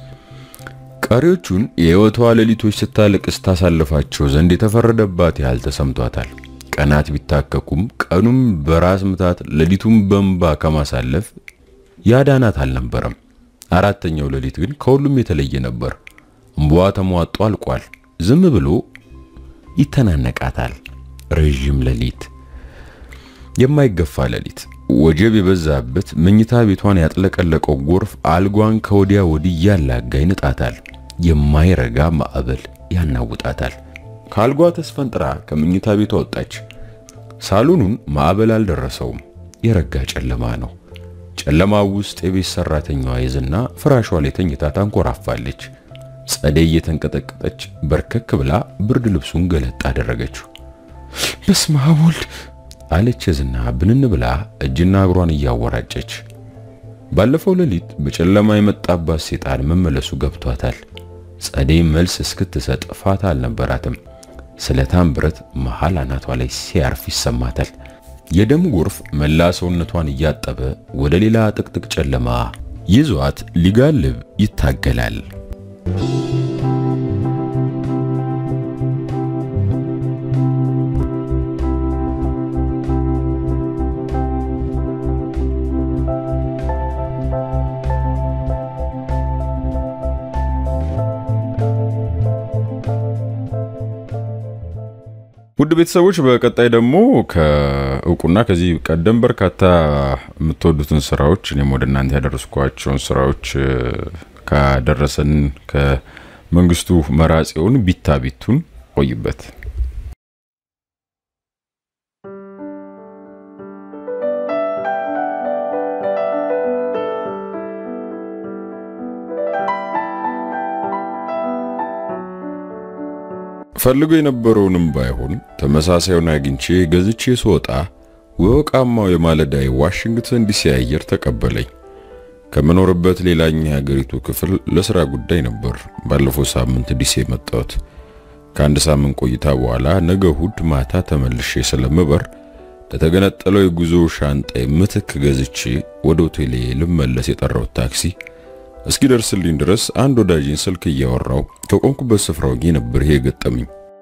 ቀሪዎቹን የሕይወቷ ሌሊቶች ስታለቅስ ታሳልፋቸው ዘንድ የተፈረደባት ያህል ተሰምቷታል። ቀናት ቢታከኩም ቀኑም በራስ ምታት ሌሊቱም በእንባ ከማሳለፍ ያዳናት አልነበረም። አራተኛው ሌሊት ግን ከሁሉም የተለየ ነበር። እንባዋ ተሟጦ አልቋል። ዝም ብሎ ይተናነቃታል። ረዥም ሌሊት፣ የማይገፋ ሌሊት፣ ወጀብ የበዛበት መኝታ ቤቷን ያጥለቀለቀው ጎርፍ አልጓን ከወዲያ ወዲህ ያላጋ ይንጣታል። የማይረጋ ማዕበል ያናውጣታል። ከአልጓ ተስፈንጥራ ከምኝታ ቤቷ ወጣች። ሳሎኑን ማዕበል አልደረሰውም። የረጋ ጨለማ ነው። ጨለማው ውስጥ የቤት ሰራተኛዋ ይዝና ፍራሿ ላይ ተኝታ ታንኮራፋለች። ጸደይ እየተንቀጠቀጠች በርከክ ብላ ብርድ ልብሱን ገለጥ አደረገችው። በስመ አብ ወልድ አለች ዝና ብንን ብላ እጅና እግሯን እያወራጨች። ባለፈው ሌሊት በጨለማ የመጣባት ሴጣን መመለሱ ገብቷታል። ጸደይ መልስ እስክትሰጥ ፋታ አልነበራትም። ስለታም ብረት መሃል አናቷ ላይ ሲያርፍ ይሰማታል። የደም ጎርፍ መላ ሰውነቷን እያጠበ ወደ ሌላ ጥቅጥቅ ጨለማ ይዟት ሊጋልብ ይታገላል። ውድ ቤተሰቦች በቀጣይ ደግሞ ከእውቁና ከዚህ ቀደም በርካታ የምትወዱትን ስራዎች እኔም ወደ እናንተ ያደረስኳቸውን ስራዎች ካደረሰን ከመንግስቱ መራጼውን ቢታ ቢቱን ቆይበት ፈልጎ የነበረውንም ባይሆን ተመሳሳዩን አግኝቼ ገዝቼ ስወጣ ወቃማው የማለዳይ ዋሽንግተን ዲሲ አየር ተቀበለኝ። ከምኖርበት ሌላኛ የሀገሪቱ ክፍል ለስራ ጉዳይ ነበር ባለፈው ሳምንት ዲሲ የመጣሁት። ከአንድ ሳምንት ቆይታ በኋላ ነገ እሁድ ማታ ተመልሼ ስለምበር ለተገነጠለው የጉዞ ሻንጣ ምትክ ገዝቼ ወደ ሆቴሌ ልመለስ የጠራሁት ታክሲ እስኪደርስልኝ ድረስ አንድ ወዳጅን ስልክ እያወራው ከቆምኩበት ስፍራ ሆኜ ነበር ይሄ ገጠመኝ።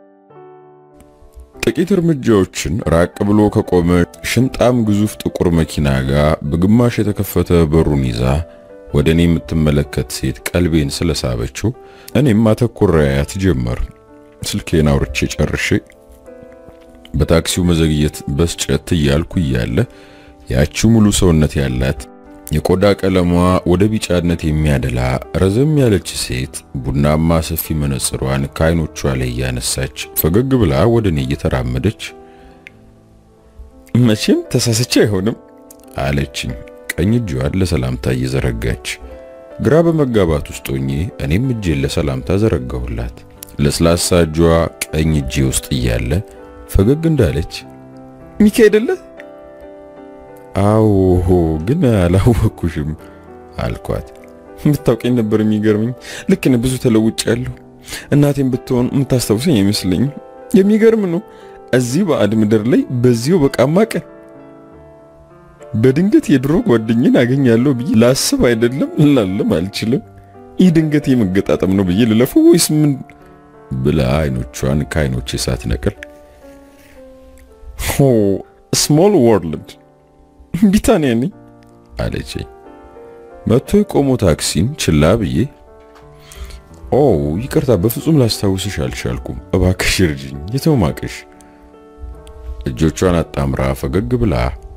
ጥቂት እርምጃዎችን ራቅ ብሎ ከቆመ ሽንጣም ግዙፍ ጥቁር መኪና ጋር በግማሽ የተከፈተ በሩን ይዛ ወደ እኔ የምትመለከት ሴት ቀልቤን ስለሳበችው እኔም አተኩራያት ጀመር። ስልኬን አውርቼ ጨርሼ በታክሲው መዘግየት በስጨት እያልኩ እያለ ያቺው ሙሉ ሰውነት ያላት የቆዳ ቀለሟ ወደ ቢጫነት የሚያደላ ረዘም ያለች ሴት ቡናማ ሰፊ መነጽሯን ከዓይኖቿ ላይ እያነሳች ፈገግ ብላ ወደ እኔ እየተራመደች መቼም ተሳስቼ አይሆንም አለችኝ። ቀኝ እጇን ለሰላምታ እየዘረጋች ግራ በመጋባት ውስጥ ሆኜ እኔም እጄን ለሰላምታ ዘረጋሁላት። ለስላሳ እጇ ቀኝ እጄ ውስጥ እያለ ፈገግ እንዳለች ሚኪ አይደለ አዎ ግን አላወኩሽም አልኳት። ብታውቀኝ ነበር የሚገርመኝ። ልክ ነህ፣ ብዙ ተለውጫለሁ። እናቴም ብትሆን የምታስታውሰኝ አይመስለኝም። የሚገርም ነው። እዚህ ባዕድ ምድር ላይ በዚሁ በቃማ ቀን በድንገት የድሮ ጓደኝን አገኛለሁ ብዬ ላስብ አይደለም ላለም አልችልም። ይህ ድንገት የመገጣጠም ነው ብዬ ልለፈው ወይስ ምን ብላ አይኖቿን ከአይኖቼ ሳትነቅል ኦ ስሞል ወርልድ ቢታንያ ነኝ አለችኝ። መጥቶ የቆሞ ታክሲን ችላ ብዬ ኦ ይቅርታ፣ በፍጹም ላስታውስሽ አልቻልኩም። እባክሽ እርጅኝ፣ የተውማቅሽ። እጆቿን አጣምራ ፈገግ ብላ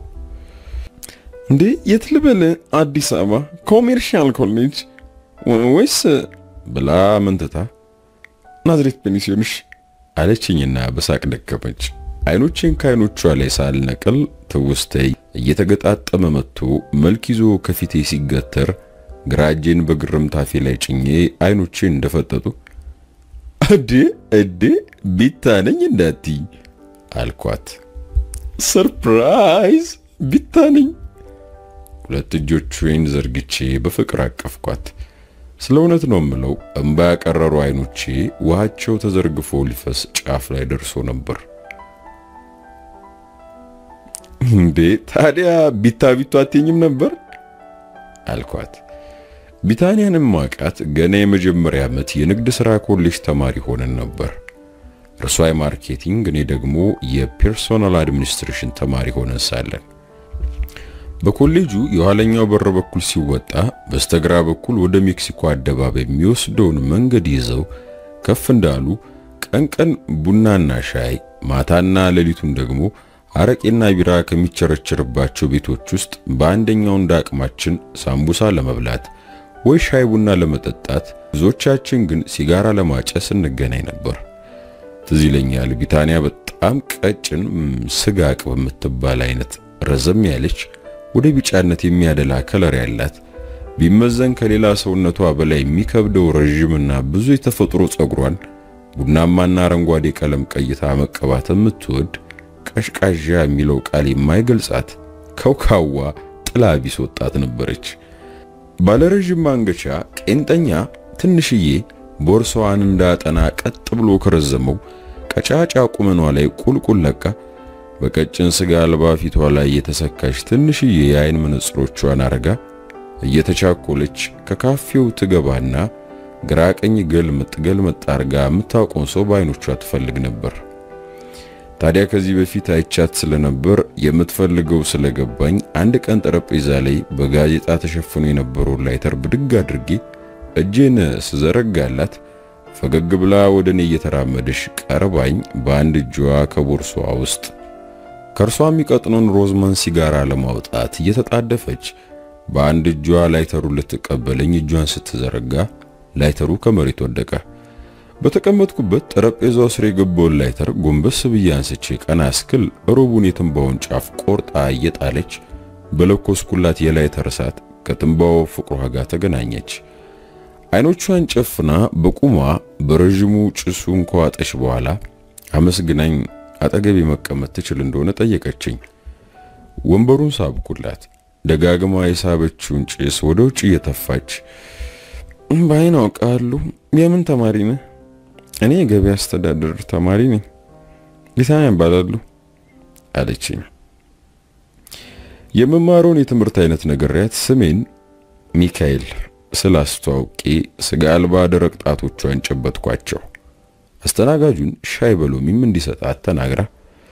እንዴ የት ልበል? አዲስ አበባ ኮሜርሻል ኮሌጅ ወይስ ብላ መንትታ ናዝሬት ፔንሲዮንሽ አለችኝና በሳቅ ደከመች። አይኖቼን ከአይኖቿ ላይ ሳልነቅል ትውስተይ እየተገጣጠመ መጥቶ መልክ ይዞ ከፊቴ ሲገተር ግራ እጄን በግርምት አፌ ላይ ጭኜ አይኖቼን እንደፈጠጡ እዴ እዴ ቢታ ነኝ እንዳትይ አልኳት። ሰርፕራይዝ ቢታ ነኝ። ሁለት እጆቼን ዘርግቼ በፍቅር አቀፍኳት። ስለ እውነት ነው የምለው፣ እምባ ያቀረሩ አይኖቼ ውሃቸው ተዘርግፎ ሊፈስ ጫፍ ላይ ደርሶ ነበር። እንዴ ታዲያ ቢታ ቢቱ አትኝም ነበር አልኳት። ቢታንያንም ማቃት ገና የመጀመሪያ ዓመት የንግድ ሥራ ኮሌጅ ተማሪ ሆነን ነበር። እርሷ የማርኬቲንግ እኔ ደግሞ የፐርሶናል አድሚኒስትሬሽን ተማሪ ሆነን ሳለን በኮሌጁ የኋለኛው በር በኩል ሲወጣ በስተግራ በኩል ወደ ሜክሲኮ አደባባይ የሚወስደውን መንገድ ይዘው ከፍ እንዳሉ ቀን ቀን ቡናና ሻይ ማታና ሌሊቱን ደግሞ አረቄና ቢራ ከሚቸረችርባቸው ቤቶች ውስጥ በአንደኛው እንደ አቅማችን ሳምቡሳ ለመብላት ወይ ሻይ ቡና ለመጠጣት፣ ብዙዎቻችን ግን ሲጋራ ለማጨስ እንገናኝ ነበር። ትዝ ይለኛል ቢታንያ በጣም ቀጭን ስጋ ቅብ የምትባል አይነት ረዘም ያለች ወደ ቢጫነት የሚያደላ ከለር ያላት ቢመዘን ከሌላ ሰውነቷ በላይ የሚከብደው ረዥምና ብዙ የተፈጥሮ ጸጉሯን ቡናማና አረንጓዴ ቀለም ቀይታ መቀባት የምትወድ ቀሽቃዣ የሚለው ቃል የማይገልጻት ከውካዋ ጥላ ቢስ ወጣት ነበረች። ባለረዥም ማንገቻ ቄንጠኛ ትንሽዬ ቦርሳዋን እንዳጠና ቀጥ ብሎ ከረዘመው ቀጫጫ ቁመኗ ላይ ቁልቁል ለቃ በቀጭን ስጋ አልባ ፊቷ ላይ የተሰካች ትንሽዬ የአይን መነጽሮቿን አርጋ እየተቻኮለች ከካፌው ትገባና ግራ ቀኝ ገልምጥ ገልምጥ አርጋ የምታውቀውን ሰው በአይኖቿ ትፈልግ ነበር። ታዲያ ከዚህ በፊት አይቻት ስለነበር የምትፈልገው ስለገባኝ አንድ ቀን ጠረጴዛ ላይ በጋዜጣ ተሸፍኖ የነበረውን ላይተር ብድግ አድርጌ እጄን ስዘረጋላት ፈገግ ብላ ወደ እኔ እየተራመደሽ ቀርባኝ በአንድ እጇ ከቦርሷ ውስጥ ከእርሷ የሚቀጥነውን ሮዝማን ሲጋራ ለማውጣት እየተጣደፈች በአንድ እጇ ላይተሩ ልትቀበለኝ እጇን ስትዘረጋ ላይተሩ ከመሬት ወደቀ። በተቀመጥኩበት ጠረጴዛው ስር የገባውን ላይተር ጎንበስ ብዬ አንስቼ ቀና እስክል ሮቡን የትንባውን ጫፍ ቆርጣ እየጣለች በለኮስኩላት የላይተር እሳት ከትንባው ፍቅሯ ጋር ተገናኘች። አይኖቿን ጨፍና በቁሟ በረዥሙ ጭሱን ከዋጠች በኋላ አመስግናኝ አጠገቤ መቀመጥ ትችል እንደሆነ ጠየቀችኝ። ወንበሩን ሳብኩላት። ደጋግማ የሳበችውን ጭስ ወደ ውጭ እየተፋች በአይን አውቃለሁ። የምን ተማሪ ነህ? እኔ የገበያ አስተዳደር ተማሪ ነኝ። ቢታንያ እባላለሁ አለችኝ። የመማረውን የትምህርት አይነት ነግሬያት ስሜን ሚካኤል ስላስተዋውቄ ስጋ አልባ ደረቅ ጣቶቿን ጨበጥኳቸው። አስተናጋጁን ሻይ በሎሚም እንዲሰጣት ተናግራ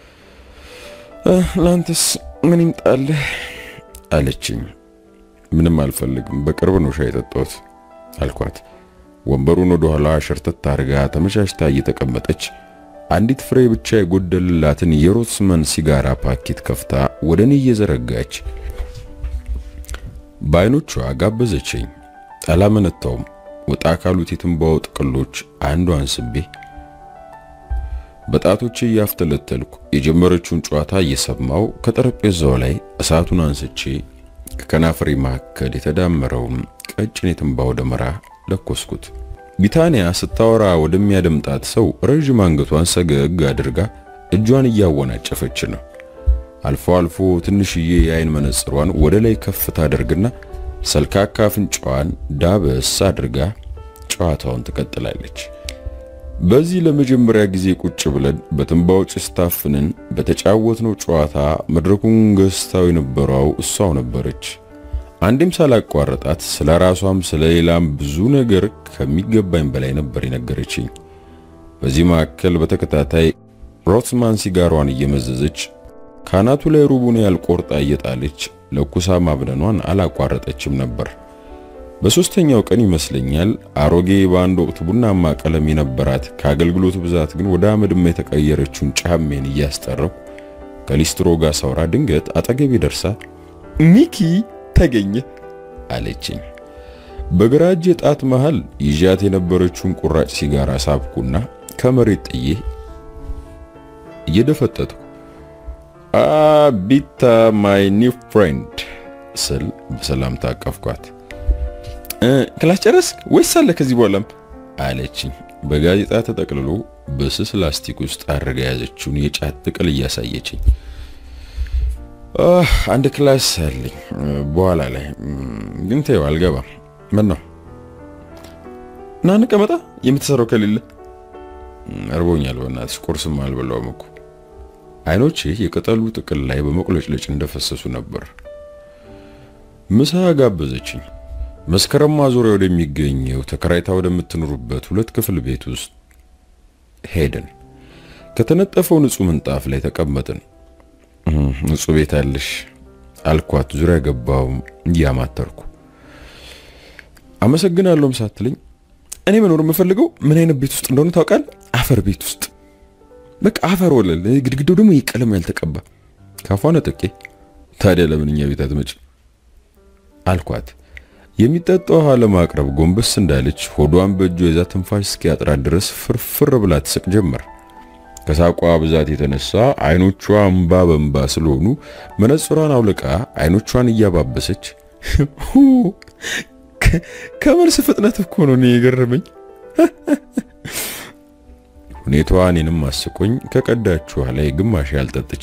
ላንተስ ምን ይምጣልህ አለችኝ። ምንም አልፈልግም፣ በቅርብ ነው ሻይ የጠጣሁት አልኳት። ወንበሩን ወደ ኋላ ሸርተት አድርጋ ተመቻችታ እየተቀመጠች አንዲት ፍሬ ብቻ የጎደልላትን የሮትስመን ሲጋራ ፓኬት ከፍታ ወደ እኔ እየዘረጋች በአይኖቿ ጋበዘችኝ። አላመነታውም። ወጣ ካሉት የትንባው ጥቅሎች አንዷን ስቤ በጣቶቼ እያፍተለተልኩ የጀመረችውን ጨዋታ እየሰማው ከጠረጴዛው ላይ እሳቱን አንስቼ ከከናፍሬ መካከል የተዳመረውን ቀጭን የትንባው ደመራ ለኮስኩት። ቢታንያ ስታወራ ወደሚያደምጣት ሰው ረዥም አንገቷን ሰገግ አድርጋ እጇን እያወናጨፈች ነው። አልፎ አልፎ ትንሽዬ የአይን መነጽሯን ወደ ላይ ከፍ ታደርግና ሰልካካ አፍንጫዋን ዳበስ አድርጋ ጨዋታውን ትቀጥላለች። በዚህ ለመጀመሪያ ጊዜ ቁጭ ብለን በትንባው ጭስ ታፍነን በተጫወትነው ጨዋታ መድረኩን ገዝታው የነበረው እሷው ነበረች። አንዴም ሳላቋረጣት ስለ ራሷም ስለ ሌላም ብዙ ነገር ከሚገባኝ በላይ ነበር የነገረችኝ። በዚህ መካከል በተከታታይ ሮትስማን ሲጋሯን እየመዘዘች ካናቱ ላይ ሩቡን ያልቆርጣ እየጣለች ለኩሳ ማብነኗን አላቋረጠችም ነበር። በሶስተኛው ቀን ይመስለኛል አሮጌ በአንድ ወቅት ቡናማ ቀለም የነበራት ከአገልግሎት ብዛት ግን ወደ አመድማ የተቀየረችውን ጫሜን እያስጠረው ከሊስትሮ ጋር ሳውራ ድንገት አጠገቤ ደርሳ ሚኪ ተገኘ አለችኝ። በግራ እጄ ጣት መሃል ይዣት የነበረችውን ቁራጭ ሲጋራ ሳብኩና ከመሬት ጥዬ እየደፈጠጥኩ አቢታ ማይ ኒው ፍሬንድ ስል በሰላም ታቀፍኳት። ክላስ ጨረስክ ወይስ አለ ከዚህ በኋላም አለችኝ። በጋዜጣ ተጠቅልሎ በስስ ላስቲክ ውስጥ አድርጋ የያዘችውን የጫት ጥቅል እያሳየችኝ አንድ ክላስ አለኝ በኋላ ላይ ግን ተይው አልገባም። ምን ነው ና እንቀመጣ የምትሰራው ከሌለ እርቦኛል። በእናትሽ ቁርስም አልበላውም እኮ። አይኖቼ የቅጠሉ ጥቅል ላይ በመቁለጭለጭ እንደፈሰሱ ነበር። ምሳ ጋበዘችኝ። መስከረም ማዞሪያ ወደሚገኘው ተከራይታ ወደምትኖሩበት ሁለት ክፍል ቤት ውስጥ ሄድን። ከተነጠፈው ንጹህ ምንጣፍ ላይ ተቀመጥን። ንጹህ ቤት አለሽ አልኳት፣ ዙሪያ ገባው እያማተርኩ። አመሰግናለሁም ሳትለኝ እኔ መኖር የምፈልገው ምን አይነት ቤት ውስጥ እንደሆነ ታውቃለህ? አፈር ቤት ውስጥ በቃ አፈር ወለል፣ ግድግዳው ደግሞ ቀለም ያልተቀባ። ካፏ ነጥቄ ታዲያ ለምን እኛ ቤት አትመጭም አልኳት። የሚጠጣ ውሃ ለማቅረብ ጎንበስ እንዳለች ሆዷን በእጇ ይዛ ትንፋሽ እስኪያጥራት ድረስ ፍርፍር ብላ ትስቅ ጀመር። ከሳቋ ብዛት የተነሳ አይኖቿ እምባ በእምባ ስለሆኑ መነጽሯን አውልቃ አይኖቿን እያባበሰች ከመልስ ፍጥነት እኮ ነው እኔ የገረመኝ። ሁኔታዋ እኔንም አስቆኝ ከቀዳችኋ ላይ ግማሽ ያልጠጥቼ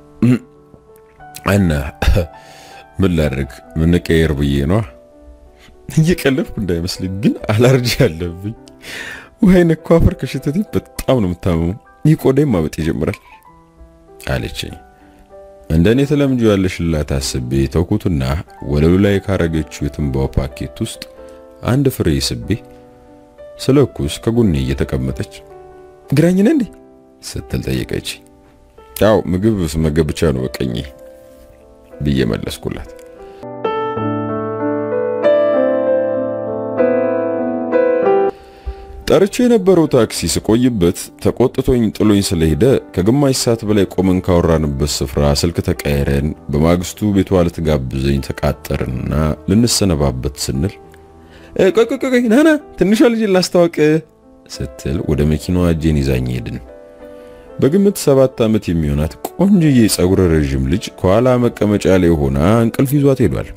እና ምን ላድርግ ምንቀየር ብዬ ነዋ። እየቀለድኩ እንዳይመስልኝ ግን አላርጂ አለብኝ። ውሃ ነኳ አፈር ከሽተቴ በጣም ነው የምታመመው። ይህ ቆዳዬም ማበጥ ይጀምራል አለችኝ። እንደ እኔ ተለምጆ ያለሽላት አስቤ ተውኩትና ወለሉ ላይ ካረገችው የትንባው ፓኬት ውስጥ አንድ ፍሬ ስቤ ስለኩስ ከጎኔ እየተቀመጠች ግራኝ ነህ እንዴ ስትል ጠየቀች። ያው ምግብ ስመገብ ብቻ ነው በቀኝ ብዬ መለስኩላት። ጠርቼ የነበረው ታክሲ ስቆይበት ተቆጥቶኝ ጥሎኝ ስለሄደ ከግማሽ ሰዓት በላይ ቆመን ካወራንበት ስፍራ ስልክ ተቀያይረን በማግስቱ ቤቷ ልትጋብዘኝ ተቃጠርንና ልንሰነባበት ስንል ቆይ ቆይ ቆይ ናና ትንሿ ልጅ ላስታወቅ ስትል ወደ መኪናዋ እጄን ይዛኝ ሄድን። በግምት ሰባት ዓመት የሚሆናት ቆንጅዬ ጸጉረ ረዥም ልጅ ከኋላ መቀመጫ ላይ ሆና እንቅልፍ ይዟት ሄዷል።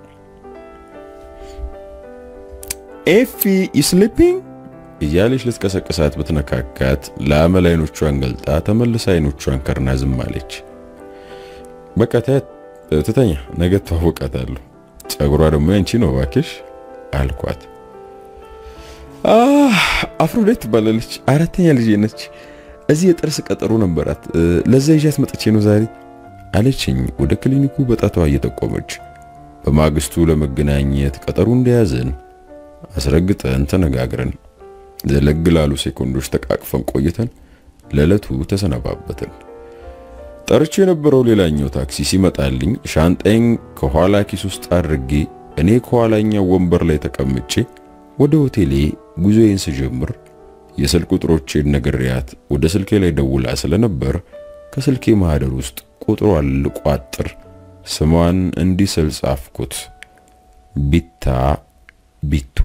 ኤፊ ዩ ስሊፒንግ እያለች ልትቀሰቅሳት ብትነካካት ለአመል አይኖቿን ገልጣ ተመልሳ አይኖቿን ከርና ዝም አለች። በቃ ታያት ትተኛ፣ ነገ ተዋወቃታለሁ። ጸጉሯ ደግሞ ያንቺ ነው እባክሽ አልኳት። አፍሮዴት ትባላለች። አራተኛ ልጅ ነች። እዚህ የጥርስ ቀጠሮ ነበራት። ለዛ ይዣት መጥቼ ነው ዛሬ አለችኝ ወደ ክሊኒኩ በጣቷ እየጠቆመች። በማግስቱ ለመገናኘት ቀጠሮ እንደያዘን አስረግጠን ተነጋግረን ዘለግ ላሉ ሴኮንዶች ተቃቅፈን ቆይተን ለዕለቱ ተሰነባበትን። ጠርቼ የነበረው ሌላኛው ታክሲ ሲመጣልኝ ሻንጣዬን ከኋላ ኪስ ውስጥ አድርጌ እኔ ከኋላኛው ወንበር ላይ ተቀምጬ ወደ ሆቴሌ ጉዞዬን ስጀምር የስልክ ቁጥሮቼን ነግሬያት ወደ ስልኬ ላይ ደውላ ስለነበር ከስልኬ ማህደር ውስጥ ቁጥሯን ልቋጥር ስሟን እንዲህ ስል ጻፍኩት፣ ቢታ ቢቱ።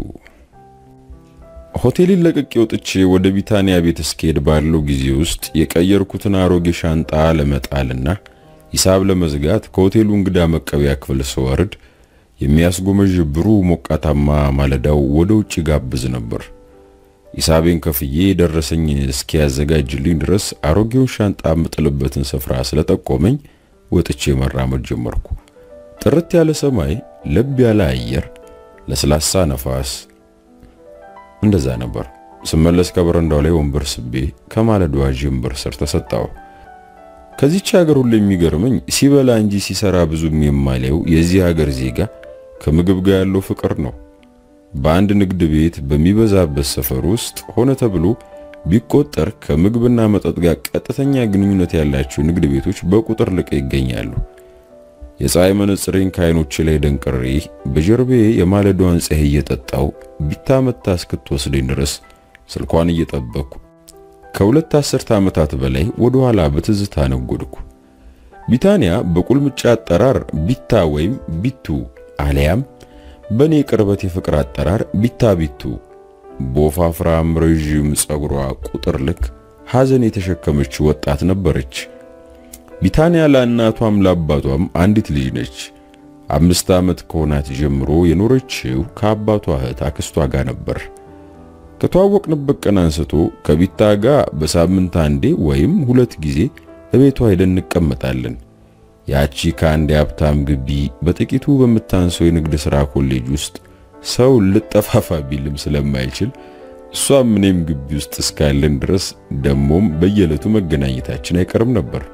ሆቴልን ለቅቄ ወጥቼ ወደ ቢታንያ ቤት እስክሄድ ባለው ጊዜ ውስጥ የቀየርኩትን አሮጌ ሻንጣ ለመጣልና ሂሳብ ለመዝጋት ከሆቴሉ እንግዳ መቀበያ ክፍል ስወርድ የሚያስጎመዥ ብሩህ ሞቃታማ ማለዳው ወደ ውጭ ጋብዝ ነበር። ሂሳቤን ከፍዬ ደረሰኝ እስኪያዘጋጅልኝ ድረስ አሮጌውን ሻንጣ የምጥልበትን ስፍራ ስለጠቆመኝ ወጥቼ መራመድ ጀመርኩ። ጥርት ያለ ሰማይ፣ ለብ ያለ አየር፣ ለስላሳ ነፋስ እንደዛ ነበር። ስመለስ ከበረንዳው ላይ ወንበር ስቤ ከማለዳዋ ጀንበር ስር ተሰጣው። ከዚች ሀገር ሁሉ የሚገርመኝ ሲበላ እንጂ ሲሰራ ብዙም የማለው የዚህ ሀገር ዜጋ ከምግብ ጋር ያለው ፍቅር ነው። በአንድ ንግድ ቤት በሚበዛበት ሰፈር ውስጥ ሆነ ተብሎ ቢቆጠር ከምግብና መጠጥ ጋር ቀጥተኛ ግንኙነት ያላቸው ንግድ ቤቶች በቁጥር ልቀው ይገኛሉ። የፀሐይ መነጽሬን ከዓይኖቼ ላይ ደንቅሬ በጀርቤ የማለዳዋን ፀሐይ እየጠጣው ቢታ መታ እስክትወስደኝ ድረስ ስልኳን እየጠበቅኩ ከሁለት አስርተ ዓመታት በላይ ወደ ኋላ በትዝታ ነጎድኩ። ቢታንያ በቁልምጫ አጠራር ቢታ ወይም ቢቱ አሊያም በእኔ ቅርበት የፍቅር አጠራር ቢታ ቢቱ በወፋፍራም ረዥም ጸጉሯ ቁጥር ልክ ሐዘን የተሸከመች ወጣት ነበረች። ቢታንያ ለእናቷም ለአባቷም አንዲት ልጅ ነች። አምስት ዓመት ከሆናት ጀምሮ የኖረችው ከአባቷ እህት አክስቷ ጋር ነበር። ከተዋወቅንበት ቀን አንስቶ ከቢታ ጋር በሳምንት አንዴ ወይም ሁለት ጊዜ እቤቷ ሄደን እንቀመጣለን። ያቺ ከአንድ የሀብታም ግቢ በጥቂቱ በምታንሰው የንግድ ሥራ ኮሌጅ ውስጥ ሰው ልጠፋፋ ቢልም ስለማይችል እሷም እኔም ግቢ ውስጥ እስካለን ድረስ ደሞም በየዕለቱ መገናኘታችን አይቀርም ነበር።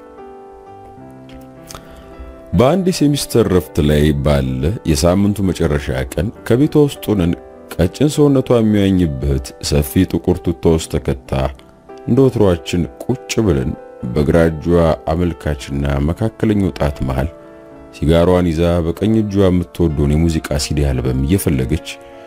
በአንድ የሴሚስተር ረፍት ላይ ባለ የሳምንቱ መጨረሻ ቀን ከቤቷ ውስጥ ሆነን ቀጭን ሰውነቷ የሚያኝበት ሰፊ ጥቁር ቱታ ውስጥ ተከታ እንደ ወትሯችን ቁጭ ብለን በግራ እጇ አመልካችና መካከለኛው ጣት መሃል ሲጋሯን ይዛ በቀኝ እጇ የምትወደውን የሙዚቃ ሲዲ አልበም እየፈለገች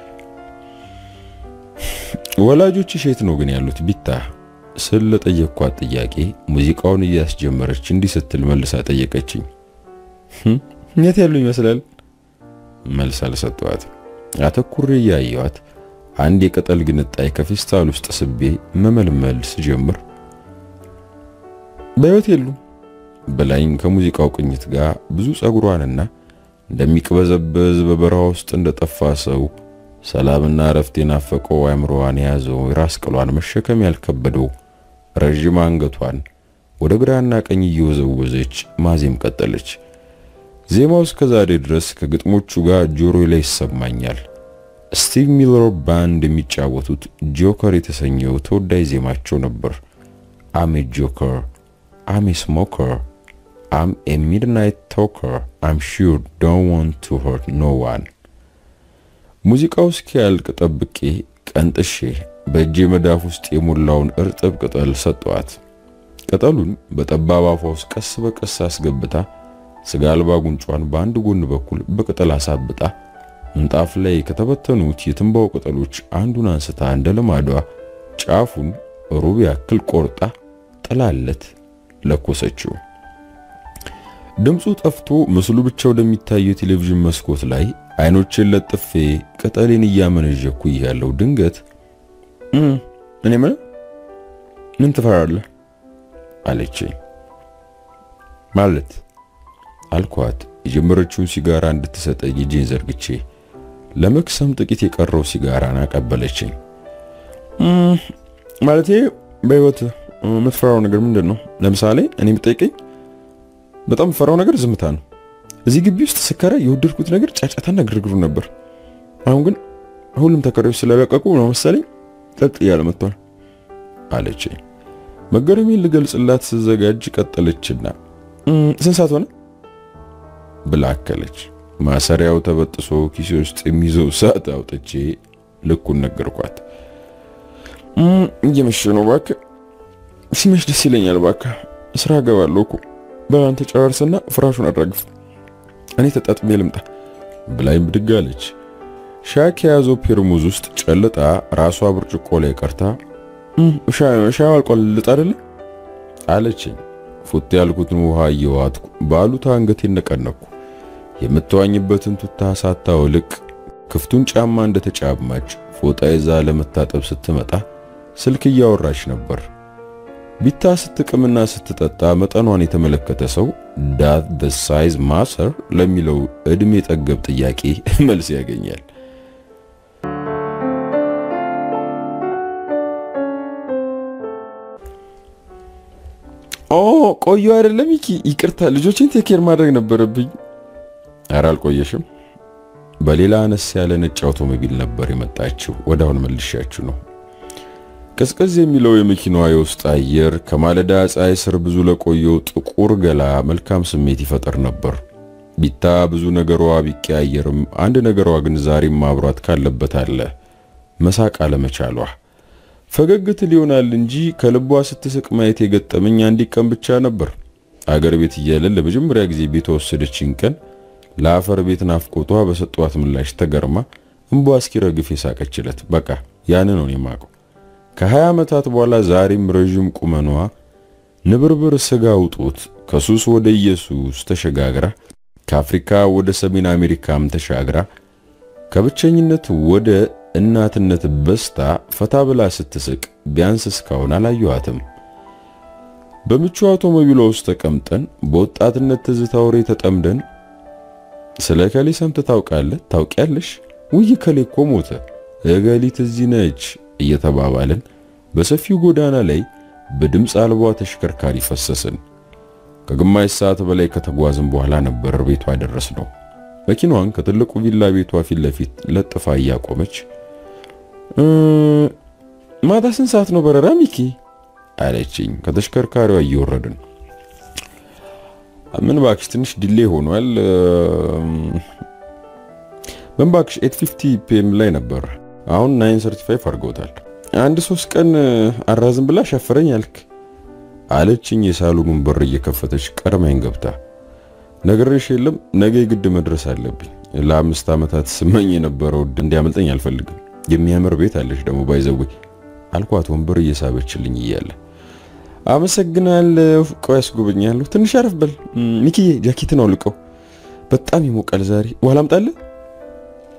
ወላጆችሽ የት ነው ግን ያሉት ቢታ ስል ለጠየቅኳት ጥያቄ ሙዚቃውን እያስጀመረች እንዲህ ስትል መልሳ ጠየቀችኝ። የት ያሉ ይመስላል? መልስ አልሰጠዋት። አተኩሬ እያየኋት አንድ የቅጠል ግንጣይ ከፌስታል ውስጥ ስቤ መመልመል ስጀምር በሕይወት የሉም በላይኝ ከሙዚቃው ቅኝት ጋር ብዙ ጸጉሯንና እንደሚቅበዘበዝ በበረሃ ውስጥ እንደጠፋ ሰው ሰላምና እረፍት የናፈቀው አእምሮዋን የያዘው የራስ ቅሏን መሸከም ያልከበደው ረዥም አንገቷን ወደ ግራና ቀኝ እየወዘወዘች ማዜም ቀጠለች። ዜማው እስከ ዛሬ ድረስ ከግጥሞቹ ጋር ጆሮ ላይ ይሰማኛል። ስቲቭ ሚለር ባንድ የሚጫወቱት ጆከር የተሰኘው ተወዳጅ ዜማቸው ነበር። አም ኤ ጆከር አም ኤ ስሞከር አም ኤ ሚድናይት ቶከር አም ሹር ዶንት ዋንት ቱ ሆርት ኖ ዋን። ሙዚቃው እስኪያልቅ ጠብቄ ቀንጥሼ በእጄ መዳፍ ውስጥ የሞላውን እርጥብ ቅጠል ሰጠዋት። ቅጠሉን በጠባብ አፏ ውስጥ ቀስ በቀስ አስገብታ ስጋ አልባ ጉንጯን በአንድ ጎን በኩል በቅጠል አሳብጣ ምንጣፍ ላይ ከተበተኑት የትንባው ቅጠሎች አንዱን አንስታ እንደ ልማዷ ጫፉን ሩብ ያክል ቆርጣ ጥላለት ለኮሰችው። ድምፁ ጠፍቶ ምስሉ ብቻ ወደሚታየው ቴሌቪዥን መስኮት ላይ አይኖችን ለጥፌ ቅጠሌን እያመነዠኩ እያለው ድንገት እኔ ምን ምን ትፈራለህ አለችኝ። ማለት አልኳት። የጀመረችውን ሲጋራ እንድትሰጠኝ እጄን ዘርግቼ ለመክሰም ጥቂት የቀረው ሲጋራን አቀበለችኝ። ማለቴ በህይወት የምትፈራው ነገር ምንድን ነው? ለምሳሌ እኔ የምጠይቀኝ በጣም የምፈራው ነገር ዝምታ ነው። እዚህ ግቢ ውስጥ ስከራ የወደድኩት ነገር ጫጫታና ግርግሩ ነበር። አሁን ግን ሁሉም ተከራዮች ስለለቀቁ ነው መሰለኝ ጸጥ እያለ መጥቷል አለችኝ። መገረሜን ልገልጽላት ስዘጋጅ ቀጠለችና ስንት ሰዓት ሆነ ብላ አከለች። ማሰሪያው ተበጥሶ ኪሴ ውስጥ የሚይዘው ሰዓት አውጥቼ ልኩን ነገርኳት። እየመሸ ነው እባክህ። ሲመሽ ደስ ይለኛል እባክህ። ስራ እገባለሁ እኮ በአንተ ጨራርስና ፍራሹን አድራግፍ፣ እኔ ተጣጥሜ ልምጣ ብላኝ ብድግ አለች። ሻይ ከያዘው ፔርሙዝ ውስጥ ጨልጣ ራሷ ብርጭቆ ላይ ቀርታ ሻይ አልቋል ልጥ አይደለ አለችኝ። ፉት ያልኩትን ውሃ እየዋጥኩ ባሉታ አንገቴን ነቀነኩ። የምትዋኝበትን ቱታ ሳታወልቅ ክፍቱን ጫማ እንደተጫማች ፎጣ ይዛ ለመታጠብ ስትመጣ ስልክ እያወራች ነበር። ቢታ ስትቅምና ስትጠጣ መጠኗን የተመለከተ ሰው ዳት the size matter ለሚለው እድሜ ጠገብ ጥያቄ መልስ ያገኛል። ኦ ቆዩ አይደለም ይኪ ይቅርታ፣ ልጆችን ቴኬር ማድረግ ነበረብኝ። ኧረ አልቆየሽም። በሌላ አነስ ያለ ነጭ አውቶሞቢል ነበር የመጣችው። ወደ አሁን መልሻችሁ ነው። ቀዝቀዝ የሚለው የመኪናዋ የውስጥ አየር ከማለዳ ፀሐይ ስር ብዙ ለቆየው ጥቁር ገላ መልካም ስሜት ይፈጠር ነበር። ቢታ ብዙ ነገሯ ቢቀያየርም አንድ ነገሯ ግን ዛሬም ማብሯት ካለበት አለ፣ መሳቅ አለመቻሏ። ፈገግት ሊሆናል እንጂ ከልቧ ስትስቅ ማየት የገጠመኝ አንዲት ቀን ብቻ ነበር። አገር ቤት እያለን ለመጀመሪያ ጊዜ ቤቷ ወሰደችኝ ቀን ለአፈር ቤት ናፍቆቷ በሰጧት ምላሽ ተገርማ እንቧ እስኪረግፍ የሳቀችለት። በቃ ያን ነው የማውቀው። ከሀያ ዓመታት በኋላ ዛሬም ረዥም ቁመኗ ንብርብር ስጋ ውጦት ከሱስ ወደ ኢየሱስ ተሸጋግራ ከአፍሪካ ወደ ሰሜን አሜሪካም ተሻግራ ከብቸኝነት ወደ እናትነት በስታ ፈታ ብላ ስትስቅ ቢያንስ እስካሁን አላየኋትም። በምቹ አውቶሞቢሏ ውስጥ ተቀምጠን በወጣትነት ትዝታ ወሬ ተጠምደን ስለ ከሌ ሰምተህ ታውቃለህ? ታውቂያለሽ? ውይ ከሌ እኮ ሞተ፣ እገሊት እዚህ ነች እየተባባልን በሰፊው ጎዳና ላይ በድምፅ አልባ ተሽከርካሪ ፈሰስን። ከግማሽ ሰዓት በላይ ከተጓዝን በኋላ ነበር ቤቷ ደረስ ነው። መኪናዋን ከትልቁ ቪላ ቤቷ ፊት ለፊት ለጥፋ እያቆመች ማታ ስንት ሰዓት ነው በረራ ሚኪ? አለችኝ ከተሽከርካሪዋ እየወረድን። ምን ባክሽ ትንሽ ዲሌ ሆኗል። ምን ባክሽ 850 ፒኤም ላይ ነበር፣ አሁን 935 አድርገውታል። አንድ ሶስት ቀን አራዝም ብላ ሸፈረኝ አልክ አለችኝ የሳሎኑን በር እየከፈተች ቀድማኝ ገብታ። ነግሬሽ የለም ነገ ግድ መድረስ አለብኝ። ለአምስት ዓመታት ስመኝ የነበረው እንዲያመልጠኝ አልፈልግም። የሚያምር ቤት አለሽ ደግሞ ባይዘዌ አልኳት ወንበር እየሳበችልኝ እያለ አመሰግናለሁ። ቆይ ያስጎበኛለሁ። ትንሽ አረፍ በል ሚኪዬ። ጃኬትን አውልቀው፣ በጣም ይሞቃል ዛሬ። ውሃ ላምጣልህ?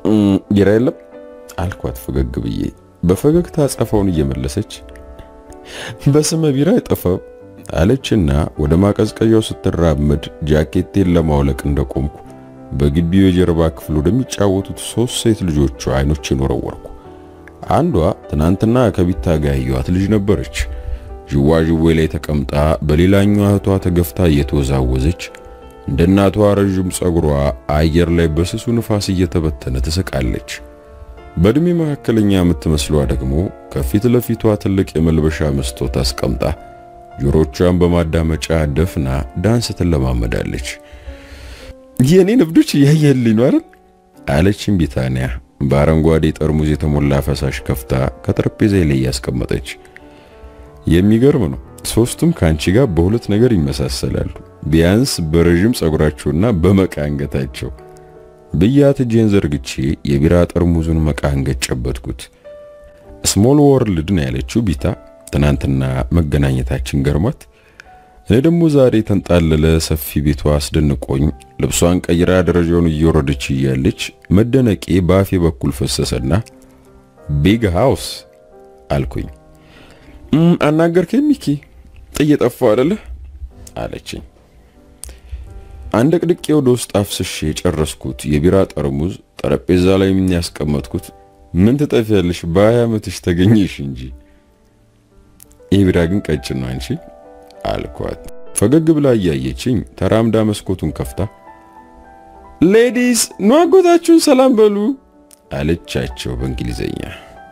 ቢራ የለም አልኳት ፈገግ ብዬ። በፈገግታ አጸፋውን እየመለሰች በስመ ቢራ አይጠፋም አለችና ወደ ማቀዝቀዣው ስትራመድ ጃኬቴን ለማውለቅ እንደቆምኩ በግቢው የጀርባ ክፍል ወደሚጫወቱት ሶስት ሴት ልጆቿ አይኖችን ወረወርኩ። አንዷ ትናንትና ከቢታ ጋር ያየኋት ልጅ ነበረች። ዥዋዥዌ ላይ ተቀምጣ በሌላኛዋ እህቷ ተገፍታ እየተወዛወዘች እንደ እናቷ ረዥም ጸጉሯ አየር ላይ በስሱ ንፋስ እየተበተነ ትስቃለች። በእድሜ መካከለኛ የምትመስሏ ደግሞ ከፊት ለፊቷ ትልቅ የመልበሻ መስታወት አስቀምጣ ጆሮቿን በማዳመጫ ደፍና ዳንስ ትለማመዳለች። የኔን እብዶች እያየልኝ ነው አይደል? አለችኝ ቢታንያ በአረንጓዴ ጠርሙዝ የተሞላ ፈሳሽ ከፍታ ከጠረጴዛ ላይ ያስቀመጠች። የሚገርም ነው። ሶስቱም ከአንቺ ጋር በሁለት ነገር ይመሳሰላሉ፣ ቢያንስ በረዥም ጸጉራቸውና በመቃ አንገታቸው ብያት እጄን ዘርግቼ የቢራ ጠርሙዙን መቃ አንገት ጨበጥኩት። ስሞል ወርልድ ነው ያለችው ቢታ ትናንትና መገናኘታችን ገርሟት፣ እኔ ደግሞ ዛሬ ተንጣለለ ሰፊ ቤቷ አስደንቆኝ ልብሷን ቀይራ ደረጃውን እየወረደች እያለች መደነቄ በአፌ በኩል ፈሰሰና ቢግ ሃውስ አልኩኝ። አናገርከኝ ሚኪ ጥዬ ጠፋሁ አይደለ አለችኝ። አንድ ቅድቄ ወደ ውስጥ አፍስሼ የጨረስኩት የቢራ ጠርሙዝ ጠረጴዛ ላይ ምን ያስቀመጥኩት ምን ትጠፊያለሽ በሀያ ዓመትሽ ተገኘሽ እንጂ ይህ ቢራ ግን ቀጭን ነው አንቺ አልኳት። ፈገግ ብላ እያየችኝ ተራምዳ መስኮቱን ከፍታ ሌዲስ ኑ አጎታችሁን ሰላም በሉ አለቻቸው በእንግሊዘኛ።